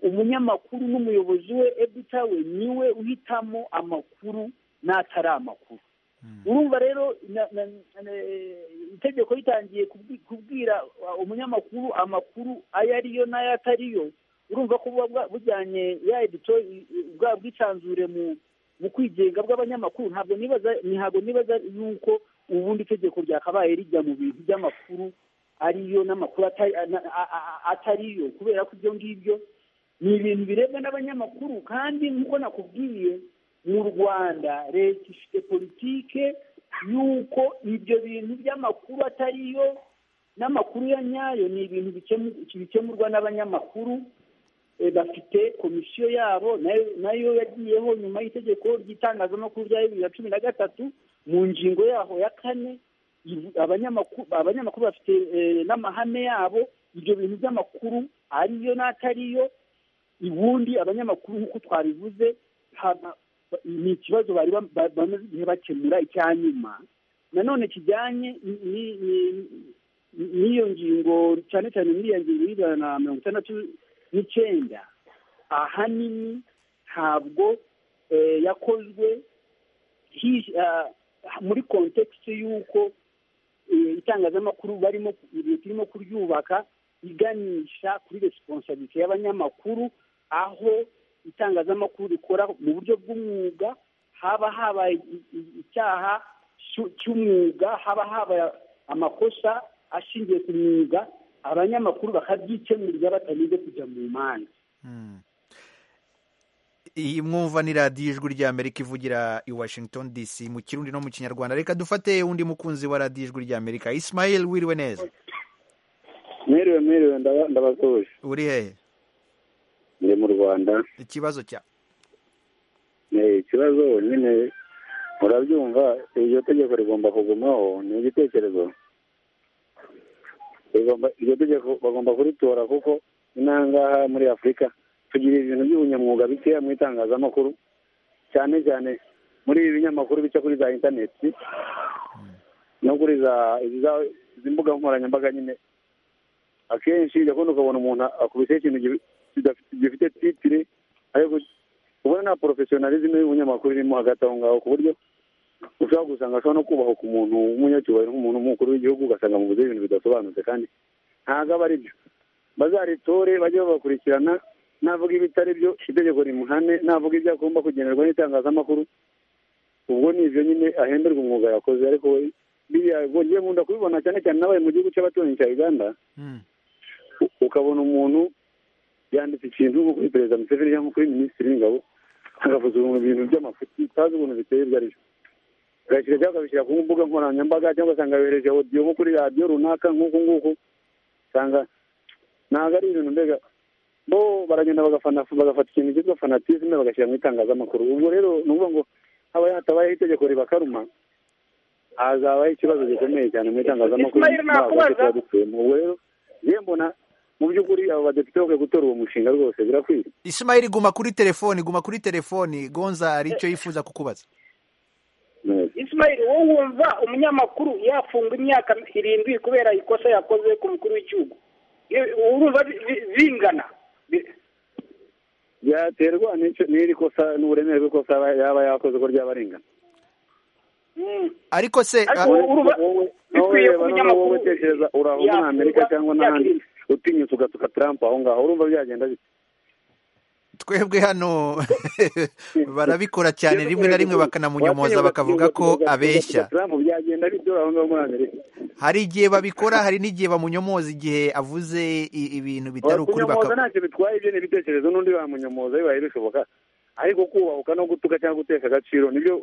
umunyamakuru n'umuyobozi we ebitawe niwe uhitamo amakuru n'atari amakuru urumva rero itegeko ritangiye kubwira umunyamakuru amakuru ayo ariyo n'ayo atariyo urumva ko buba bujyanye ya edito bwa bwisanzure mu kwigenga bw'abanyamakuru ntabwo nibaza ntabwo nibaza yuko ubundi itegeko ryakabaye rijya mu bintu by'amakuru ariyo n'amakuru atariyo kubera ko ibyo ngibyo ni ibintu birebwa n'abanyamakuru kandi nk'uko nakubwiye mu rwanda leta ifite politike y'uko ibyo bintu by'amakuru atariyo n'amakuru ya nyayo ni ibintu bikemurwa n'abanyamakuru bafite komisiyo yabo nayo yagiyeho nyuma y'itegeko ry'itangazamakuru rya bibiri na cumi na gatatu mu ngingo yaho ya kane abanyamakuru bafite n'amahame yabo ibyo bintu by'amakuru ariyo n'atariyo ubundi abanyamakuru nk'uko twabivuze ni ikibazo bari bamaze igihe bakemura icya nyuma nanone kijyanye n'iyo ngingo cyane cyane n'iyo ngingo y'ijana na mirongo itandatu n'icyenda ahanini ntabwo yakozwe muri kontekisi y'uko itangazamakuru barimo leta irimo kuryubaka iganisha kuri resiponsabiti y'abanyamakuru aho itangazamakuru rikora mu buryo bw'umwuga haba habaye icyaha cy'umwuga haba habaye amakosa ashingiye ku mwuga abanyamakuru bakabyikemurira batanyuze kujya mu manza iyi mwumva ni radiyo ijwi rya amerika ivugira i washington dc mu kirundi no mu kinyarwanda reka dufate undi mukunzi wa radiyo ijwi rya amerika isimayeli wiriwe neza mwiriwe mwiriwe ndabatoje uri hehe ndi mu rwanda ikibazo cya ikibazo nyine murabyumva iryo tegeko rigomba kugumaho ni igitekerezo iryo tegeko bagomba kuritora kuko inangaha muri afurika tugira ibintu by'ubunyamwuga bikeya mu itangazamakuru cyane cyane muri ibi binyamakuru bica kuri za interineti no kuri za mbuga nkoranyambaga nyine akenshi ugakunda ukabona umuntu akubise ikintu gifite titire ariko ubona nta porofesiyonalizme y'ubunyamakuru irimo hagati aho ngaho ku buryo ushobora gusanga ashobora no kubahuka umuntu w'umunyacyubahiro nk'umuntu umukuru w'igihugu ugasanga amuvuze ibintu bidasobanutse kandi ntabwo aba ari byo bazaritore bajye babakurikirana navuga ibitari byo itegeko rimuhane navuga ibyo agomba kugenerwa n'itangazamakuru ubwo ni ibyo nyine ahemberwa umwuga yakoze ariko we biriya ngiye nkunda kubibona cyane cyane nabaye mu gihugu cy'abaturanyi cya uganda ukabona umuntu yanditse ikintu nko kuri perezida museveni cyangwa kuri minisitiri w'ingabo agavuza ibintu by'amafuti utazi ukuntu biteye ibyo ari byo agashyira cyangwa akabishyira ku mbuga nkoranyambaga cyangwa ugasanga yohereje odiyo nko kuri radiyo runaka nk'uku nguku usanga ntabwo ari ibintu mbega bo baragenda bagafata ikintu cyitwa fanatisme bagashyira mu itangazamakuru ubwo rero ni ukuvuga ngo haba hatabayeho itegeko ribakaruma hazabaho ikibazo gikomeye cyane mu itangazamakuru Ismail, nakubaza. tuba dutuyemo ubwo rero njye mbona mu by'ukuri abo badepite bakwiye gutora uwo mushinga rwose birakwiye Ismail guma kuri telefoni guma kuri telefoni gonza hari icyo yifuza kukubaza Ismail wowe wumva umunyamakuru yafungwa imyaka irindwi kubera ikosa yakoze ku mukuru w'igihugu Iyo- urumva bi- bi- bingana byaterwa n'icyo- n'iri kosa n'uburemere bw'ikosa aba- yaba yakoze ko ryaba arengana ariko se Ariko ah, wowe- wowe- wowe bikwiye ko reba noneho wowe umunyamakuru tekereza urava muri yakirwa, amerika cyangwa n'ahandi yakirwa. utinyutse ugatuka trump aho ngaho urumva byagenda bite twebwe hano barabikora cyane Yesu rimwe na rimwe Kristo, bakanamunyomoza watinyutse bakavuga ko ugatuka- abeshya ugatuka Trump byagenda bite aho ngaho muri amerika hari igihe babikora hari n'igihe bamunyomoza igihe avuze i- ibintu bitari ukuri kunyomoza baka ntacyo bitwaye ibyo ni ibitekerezo n'undi wamunyomoza bibaye bishoboka ariko kubahuka no gutuka cyangwa gutesha agaciro nibyo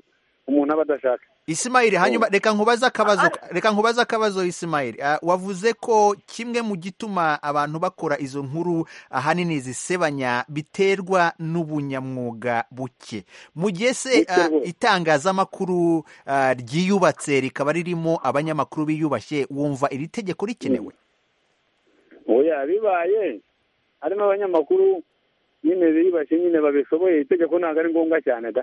umuntu aba adashaka Ismail hanyuma reka nkubaze akabazo reka nkubaze akabazo Ismail Ah, wavuze ko kimwe mu gituma abantu bakora izo nkuru ahanini zisebanya biterwa n'ubunyamwuga buke mu gihe se Buke ah, rwose. itangazamakuru ah, ryiyubatse rikaba ririmo abanyamakuru biyubashye wumva iri tegeko rikenewe oya bibaye harimo abanyamakuru nyine biyubashye nyine babishoboye itegeko ntabwo ari ngombwa cyane da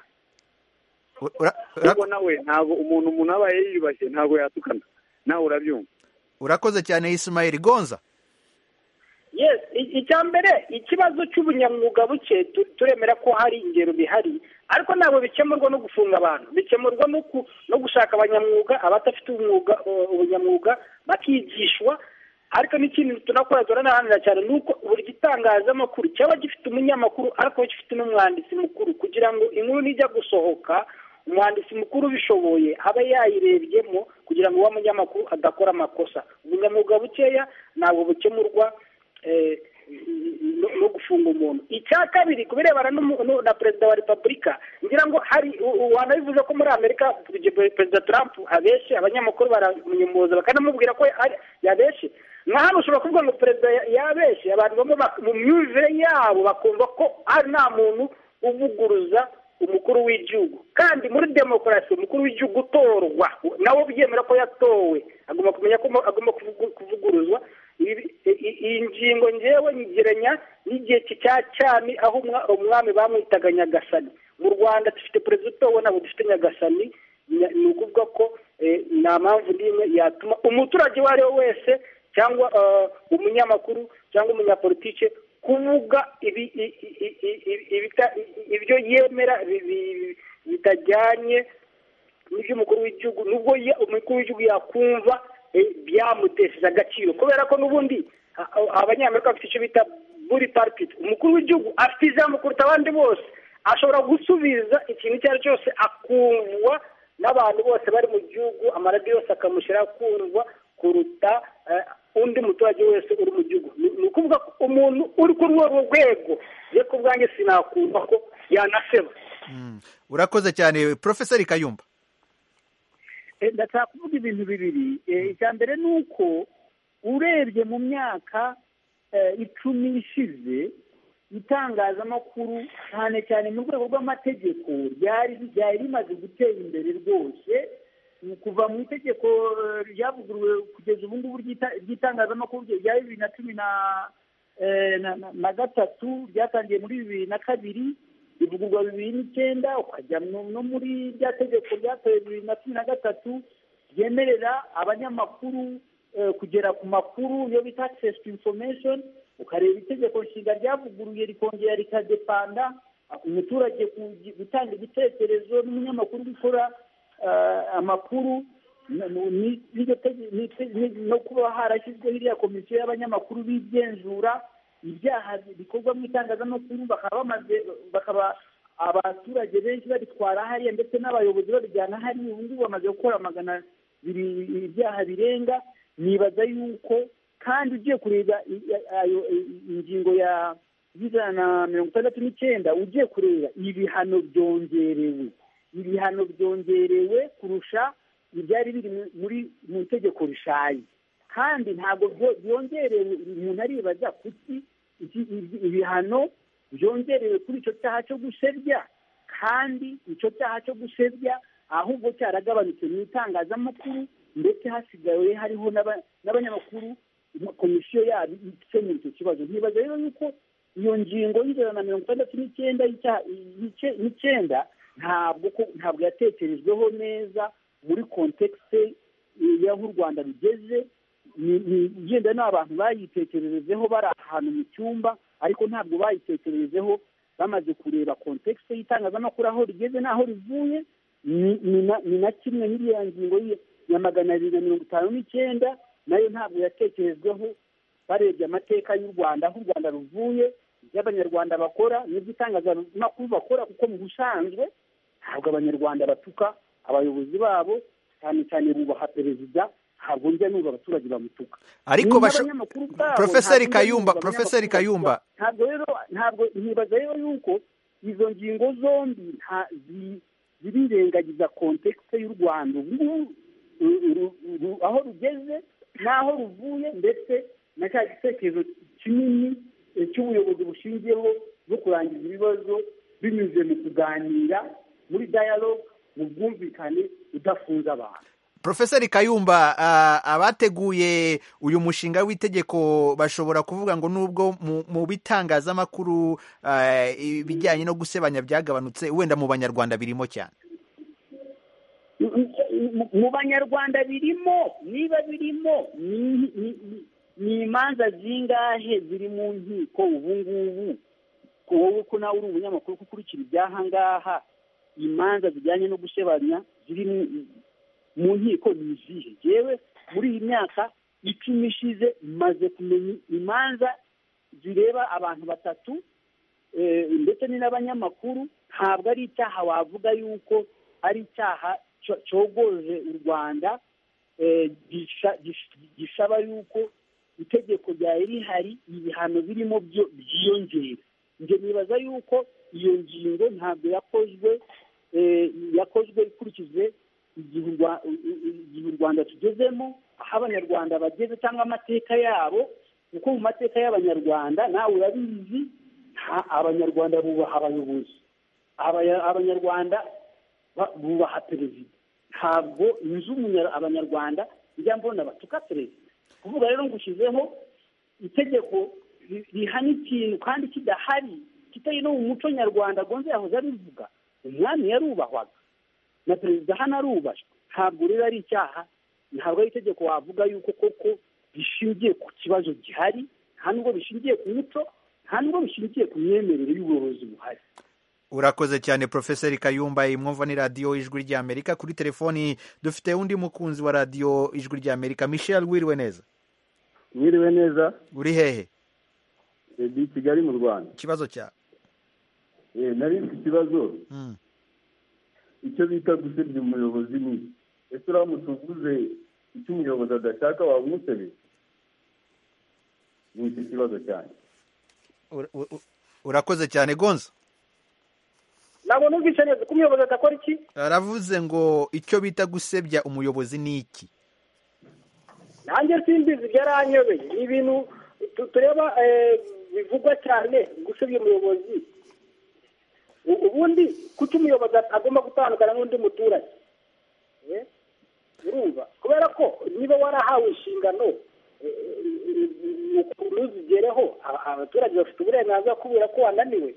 Ura- ura- kuko nawe ntabwo umuntu umuntu aba yiyubashye ntabwo yatukana nawe urabyumva urakoze cyane Ismail Gonza yes i- icya mbere ikibazo cy'ubunyamwuga buke tu- turemera ko hari ingero bihari ariko ntabwo bikemurwa no gufunga abantu bikemurwa no ku- no gushaka abanyamwuga abadafite umwuga uh, ubunyamwuga bakigishwa ariko n'ikindi tunakora turanaharanira cyane ni uko buri gitangazamakuru cyaba gifite umunyamakuru ariko gifite n'umwanditsi mukuru kugira ngo inkuru nijya gusohoka umwanditsi mukuru ubishoboye abe yayirebyemo kugira ngo uwo munyamakuru adakora amakosa ubunyamwuga bukeya ntabwo bukemurwa eh, no no gufunga umuntu icya kabiri kubirebana n'umu- nu- na perezida wa repubulika ngira ngo hari u- u- wanabivuze ko muri amerika pe- perezida trump abeshye abanyamakuru baramunyomoza bakanamubwira ko ari- yabeshye nka hano ushobora kuvuga ngo perezida ya- yabeshye abantu bamwe bak- mu myumvire yabo bakumva ko ari nta muntu uvuguruza umukuru w'igihugu kandi muri demokarasi umukuru w'igihugu utorwa nawe byemera ko yatowe agomba kumenya ko agomba kuvugu- kuvuguruzwa Ibi- i- iyi ngingo ngewe nyigeranya n'igihe ki- cya cyami aho umwa- umwami bamwitaga nyagasani mu rwanda dufite perezida utowe ntabwo dufite nyagasani Nya- ni ukuvuga ko eh, nta mpamvu n'imwe yatuma umuturage uwo ari we wese cyangwa eh, umunyamakuru cyangwa umunyapolitike kuvuga ibi- i- i- i- i- i- ibita- i- i- ibyo yemera bi- bi- bitajyanye n'iby'umukuru w'igihugu nubwo ye- umukuru w'igihugu yakumva eh, byamutesheje agaciro kubera ko n'ubundi a- a- abanyamerika bafite icyo bita buri paripiti umukuru w'igihugu afite ijambo kuruta abandi bose ashobora gusubiza ikintu icyo ari cyo cyose akumvwa n'abantu bose bari mu gihugu amaradiyo yose akamushyiraho kumvwa kuruta eh, undi muturage wese uri mu gihugu Ni- ni ukuvuga ko umuntu uri kuri urwo rwego ye ku bwanjye sinakumva ko yanaseba urakoze cyane Professor Kayumba Eh, ndashaka kuvuga ibintu bibiri Eh, icya mbere ni uko urebye mu myaka eh, icumi ishize itangazamakuru cyane cyane mu rwego rw'amategeko ryari ryari rimaze gutera imbere rwose Ni kuva mu itegeko eh, ryavuguruwe kugeza ubu ngubu ry'ita- ry'itangazamakuru rya bibiri na cumi na eh, na- na- na gatatu ryatangiye muri bibiri na kabiri rivugurwa bibiri n'icyenda ukajya mu- no muri rya tegeko ryatoye bibiri na cumi na gatatu ryemerera abanyamakuru eh, kugera ku makuru iyo bita access to information ukareba itegeko nshinga ryavuguruye rikongera rikadepanda umuturage ku- gutanga ibitekerezo n'umunyamakuru gukora eh, amakuru n- n- ni- n'iryo tege- ni- ni- no kuba harashyizweho iriya komisiyo y'abanyamakuru bigenzura ibyaha bikorwa mu itangazamakuru bakaba bamaze bakaba abaturage benshi babitwara hariya ndetse n'abayobozi babijyana hariya ubu ngubu bamaze gukora magana abiri ibyaha birenga nibaza yuko kandi ugiye kureba i- i- ayo i- ingingo ya y'ijana na mirongo itandatu n'icyenda ugiye kureba ibihano byongerewe ibihano byongerewe kurusha ibyari biri mu- muri mu itegeko rishaje kandi ntabwo byo- byongerewe umuntu aribaza kuki iki- ibi- ibihano byongerewe kuri icyo cyaha cyo gusebya kandi icyo cyaha cyo gusebya ahubwo cyaragabanutse mu itangazamakuru ndetse hasigaye hariho n'abanyamakuru komisiyo yabo ikemura icyo kibazo ntibaza rero yuko iyo ngingo y'ijana na mirongo itandatu n'icyenda n'icyenda ntabwo ntabwo yatekerejweho neza muri kontekste y'aho u rwanda rugeze igenda n'abantu bayitekererezeho bari ahantu mu cyumba ariko ntabwo bayitekererezeho bamaze kureba kontekste y'itangazamakuru aho rigeze n'aho rivuye ni na kimwe n'iriya ngingo ya magana abiri na mirongo itanu n'icyenda nayo ntabwo yatekerejweho barebye amateka y'u rwanda aho u rwanda ruvuye ibyo abanyarwanda bakora n'ibyo itangazamakuru bakora kuko mu busanzwe ntabwo abanyarwanda batuka abayobozi babo cyane cyane bubaha perezida ntabwo njya n'ubu abaturage bamutuka ariko profeseri kayumba profeseri kayumba ntabwo rero ntabwo ntibaza rero yuko izo ngingo zombi zirirengagiza kontekste y'u rwanda ubu aho rugeze n'aho ruvuye ndetse na cya gitekerezo kinini cy'ubuyobozi bushingiyeho bwo kurangiza ibibazo binyuze mu kuganira muri dialogue mu bwumvikane udafunze abantu profeseri kayumba abateguye uyu mushinga w'itegeko bashobora kuvuga ngo nubwo mu bitangazamakuru ibijyanye no gusebanya byagabanutse wenda mu banyarwanda birimo cyane mu banyarwanda birimo niba birimo ni imanza zingahe ziri mu nkiko ubu ngubu wowe ko nawe uri umunyamakuru ukurikira ibyaha ngaha imanza zijyanye no gusebanya ziri mu nkiko ni izihe yewe muri iyi myaka icumi ishize maze kumenya imanza zireba abantu batatu ndetse ni n'abanyamakuru ntabwo ari icyaha wavuga yuko ari icyaha cyogoje u rwanda gisaba yuko itegeko ryari rihari ibihano birimo byo byiyongera njye nibaza yuko iyo ngingo ntabwo yakozwe yakozwe ikurikije igihe u rwanda tugezemo aho abanyarwanda bageze cyangwa amateka yabo kuko mu mateka y'abanyarwanda nawe urabizi abanyarwanda bubaha abayobozi abanyarwanda bubaha perezida ntabwo inzu abanyarwanda njya mbona batuka perezida kuvuga rero ngushyizeho itegeko rihana ikintu kandi kidahari kitari no mu muco nyarwanda agonze yahoze abivuga umwami yarubahwaga na perezida hano arubashywe ntabwo rero ari icyaha ntabwo ari itegeko wavuga yuko koko rishingiye ku kibazo gihari nta nubwo bishingiye ku muco nta nubwo bishingiye ku myemerere y'ubuyobozi buhari urakoze cyane profeseri kayumba imwumva ni radiyo ijwi ry'amerika kuri telefoni dufite undi mukunzi wa radiyo ijwi ry'amerika michel wiriwe neza wiriwe neza uri hehe ndi kigali mu rwanda ikibazo cyawe nari mfite ikibazo icyo bita gusebya umuyobozi ni ese uramutse uvuze icyo umuyobozi adashaka wamusebye ni icyo kibazo cyane urakoze cyane gonza ntabwo numvise neza ko umuyobozi adakora iki aravuze ngo icyo bita gusebya umuyobozi ni iki nanjye simbizi byaranyobeye ni ibintu tureba bivugwa cyane gusebya umuyobozi ubundi kuki umuyobozi agomba gutandukana n'undi muturage urumva kubera ko niba warahawe inshingano ukuntu zigereho abaturage bafite uburenganzira kubera ko wananiwe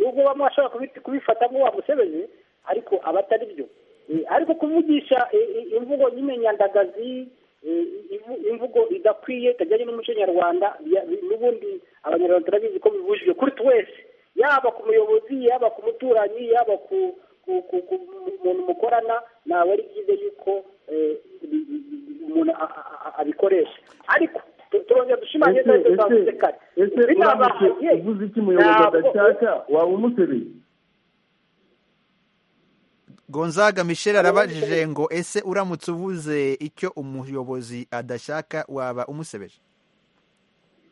nubwo bamwe bashobora kubifata nk'uwo wamusebeje ariko aba atari byo ariko kuvugisha imvugo nyine nyandagazi imvugo idakwiye itajyanye n'umuco nyarwanda n'ubundi abanyarwanda turabizi ko bibujijwe kuri twese yaba ku muyobozi yaba ku muturanyi yaba ku muntu mukorana ntabwo ari byiza yuko umuntu abikoresha ariko turongera dushimanye neza twavuze kare ese uramutse uvuze iki umuyobozi adashaka waba umuteruye gonzaga michel arabajije ngo ese uramutse uvuze icyo umuyobozi adashaka waba umusebeje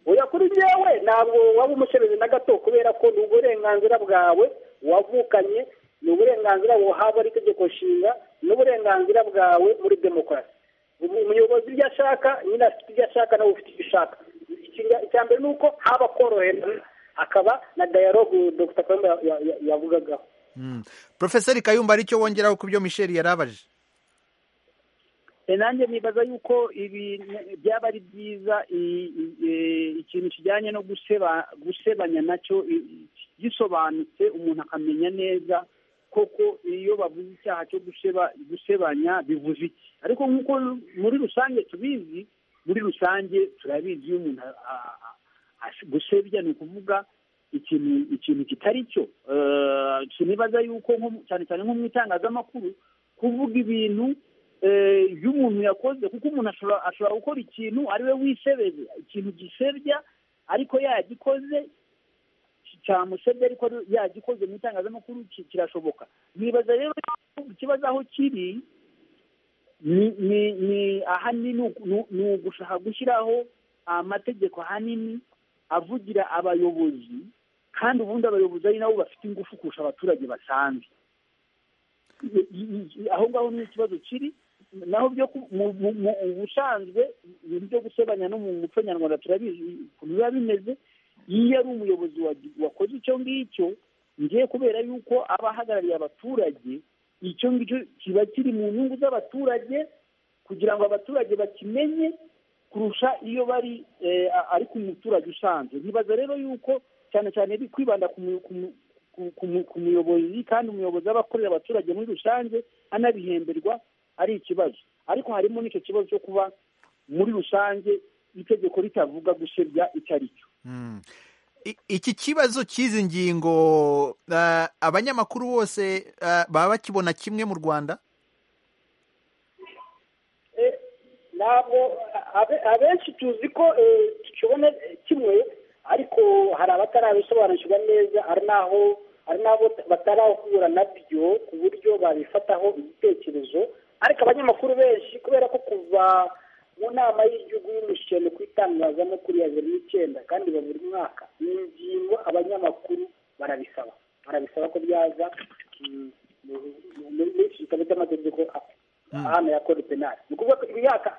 oya kuri njyewe ntabwo waba umusebeje na gato kubera ko ni uburenganzira bwawe wavukanye ni uburenganzira buhabwa n'itegeko nshinga ni uburenganzira bwawe muri demokarasi umuyobozi ibyo ashaka nyine afite ibyo ashaka nawe ufite ibyo ushaka icya mbere ni uko haba koroherana akaba na dayalogu dr kagame yavugagaho porofeseri kayumba aricyo wongeraho ku byo misheli yarabaje nanjye nibaza yuko ibi byaba ari byiza ikintu kijyanye no gusebanya nacyo gisobanutse umuntu akamenya neza koko iyo bavuze icyaha cyo gusebanya bivuze iki ariko nk'uko muri rusange tubizi muri rusange turabizi iyo umuntu gusebya ni ukuvuga ikintu ikintu kitari cyo sinibaza yuko cyane cyane nko mu itangazamakuru kuvuga ibintu y'umuntu yakoze kuko umuntu ashobora gukora ikintu ari we wisebeze ikintu gisebya ariko yagikoze cyamusebye ariko yagikoze mu itangazamakuru kirashoboka nibaza rero ikibazo aho kiri ni ahanini ni ugushaka gushyiraho amategeko ahanini avugira abayobozi kandi ubundi abayobozi ari nabo bafite ingufu kurusha abaturage basanzwe aho ngaho ni ikibazo kiri naho byo mu busanzwe ibintu byo gusebanya no mu muco nyarwanda turabizi ukuntu biba bimeze iyo ari umuyobozi wakoze icyo ngicyo ngiye kubera yuko aba ahagarariye abaturage icyo ngicyo kiba kiri mu nyungu z'abaturage kugira ngo abaturage bakimenye kurusha iyo bari ari ku muturage usanzwe ntibaza rero yuko cyane cyane kwibanda ku muyobozi kandi umuyobozi aba akorera abaturage muri rusange anabihemberwa ari ikibazo ariko harimo n'icyo kibazo cyo kuba muri rusange itegeko ritavuga gusebya icyo ari cyo iki kibazo cy'izi ngingo abanyamakuru bose baba bakibona kimwe mu rwanda ntabwo abenshi tuzi ko tukibona kimwe ariko hari abatarabisobanukirwa neza ari n'aho ari n'abo batarahura nabyo ku buryo babifataho ibitekerezo ariko abanyamakuru benshi kubera ko kuva mu nama y'igihugu y'umushyano ku itangazamakuru ya bibiri n'icyenda kandi iba buri mwaka iyi ngingo abanyamakuru barabisaba barabisaba ko byaza muri iki gitabo cy'amategeko hano ya kode penali ni ukuvuga ko imyaka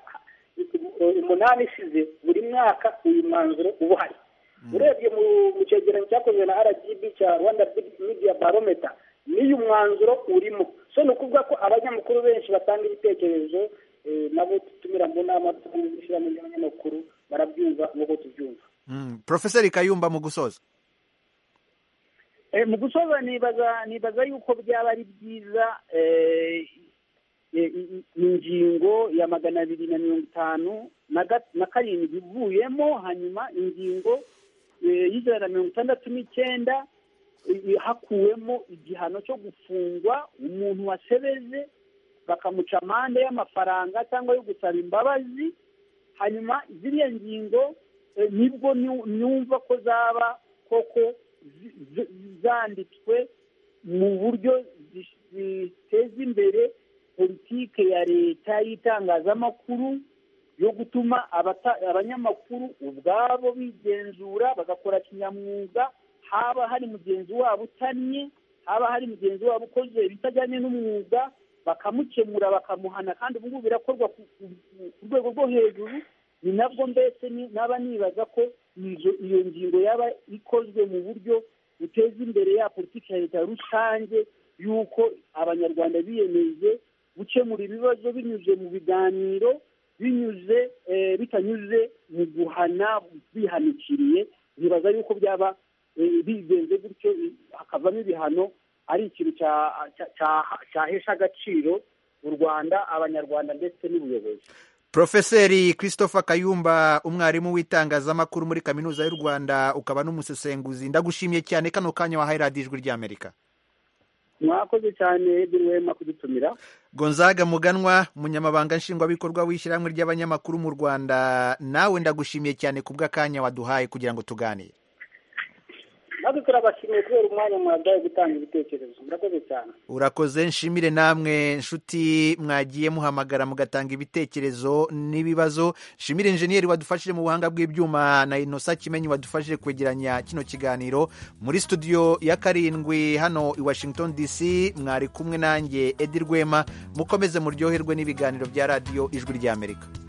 umunani isize buri mwaka uyu mwanzuro uba uhari urebye mu cyegeranyo cyakozwe na rgb cya rwanda media barometa n'uyu mwanzuro urimo so ni ukuvuga ko abanyamakuru benshi batanga ibitekerezo nabo dutumira mu nama dushyiramo abanyamakuru barabyumva nk'uko tubyumva porofeseri kayumba mu gusoza mu gusoza nibaza nibaza yuko byaba ari byiza ingingo ya magana abiri na mirongo itanu na karindwi ivuyemo hanyuma ingingo y'ijana na mirongo itandatu n'icyenda hakuwemo igihano cyo gufungwa umuntu wasebeze bakamuca amande y'amafaranga cyangwa yo gusaba imbabazi hanyuma ziriya ngingo nibwo nyumva ko zaba koko zanditswe mu buryo ziteza imbere politike ya leta y'itangazamakuru yo gutuma abanyamakuru ubwabo bigenzura bagakora kinyamwuga haba hari mugenzi wabo utannye haba hari mugenzi wabo ukoze ibitajyanye n'umwuga bakamukemura bakamuhana kandi ubu ngubu birakorwa ku rwego rwo hejuru ni nabwo mbese naba nibaza ko iyo ngingo yaba ikozwe mu buryo buteza imbere ya politiki ya leta rusange y'uko abanyarwanda biyemeje gukemura ibibazo binyuze mu biganiro binyuze bitanyuze mu guhana bihanikiriye ntibaza yuko byaba bigenze gutyo hakavamo ibihano ari ikintu cyahesha agaciro u rwanda abanyarwanda ndetse n'ubuyobozi porofeseri christopher kayumba umwarimu w'itangazamakuru muri kaminuza y'u rwanda ukaba n'umusesenguzi ndagushimiye cyane kano kanya wahaye radiyo ijwi ry'amerika mwakoze cyane wema kudutumira gonzaga muganwa umunyamabanga nshingwabikorwa w'ishyirahamwe ry'abanyamakuru mu rwanda nawe ndagushimiye cyane ku bw'akanya waduhaye kugira ngo tuganire natwe turabashimiye kubera umwanya mwabyaye gutanga ibitekerezo murakoze cyane urakoze nshimire namwe nshuti mwagiye muhamagara mugatanga ibitekerezo n'ibibazo nshimire injeniyeri wadufashije mu buhanga bw'ibyuma na inosa kimenyi wadufashije kwegeranya kino kiganiro muri studio ya karindwi hano i washington dc mwari kumwe nanjye edi rwema mukomeze muryoherwe n'ibiganiro bya radiyo ijwi ry'amerika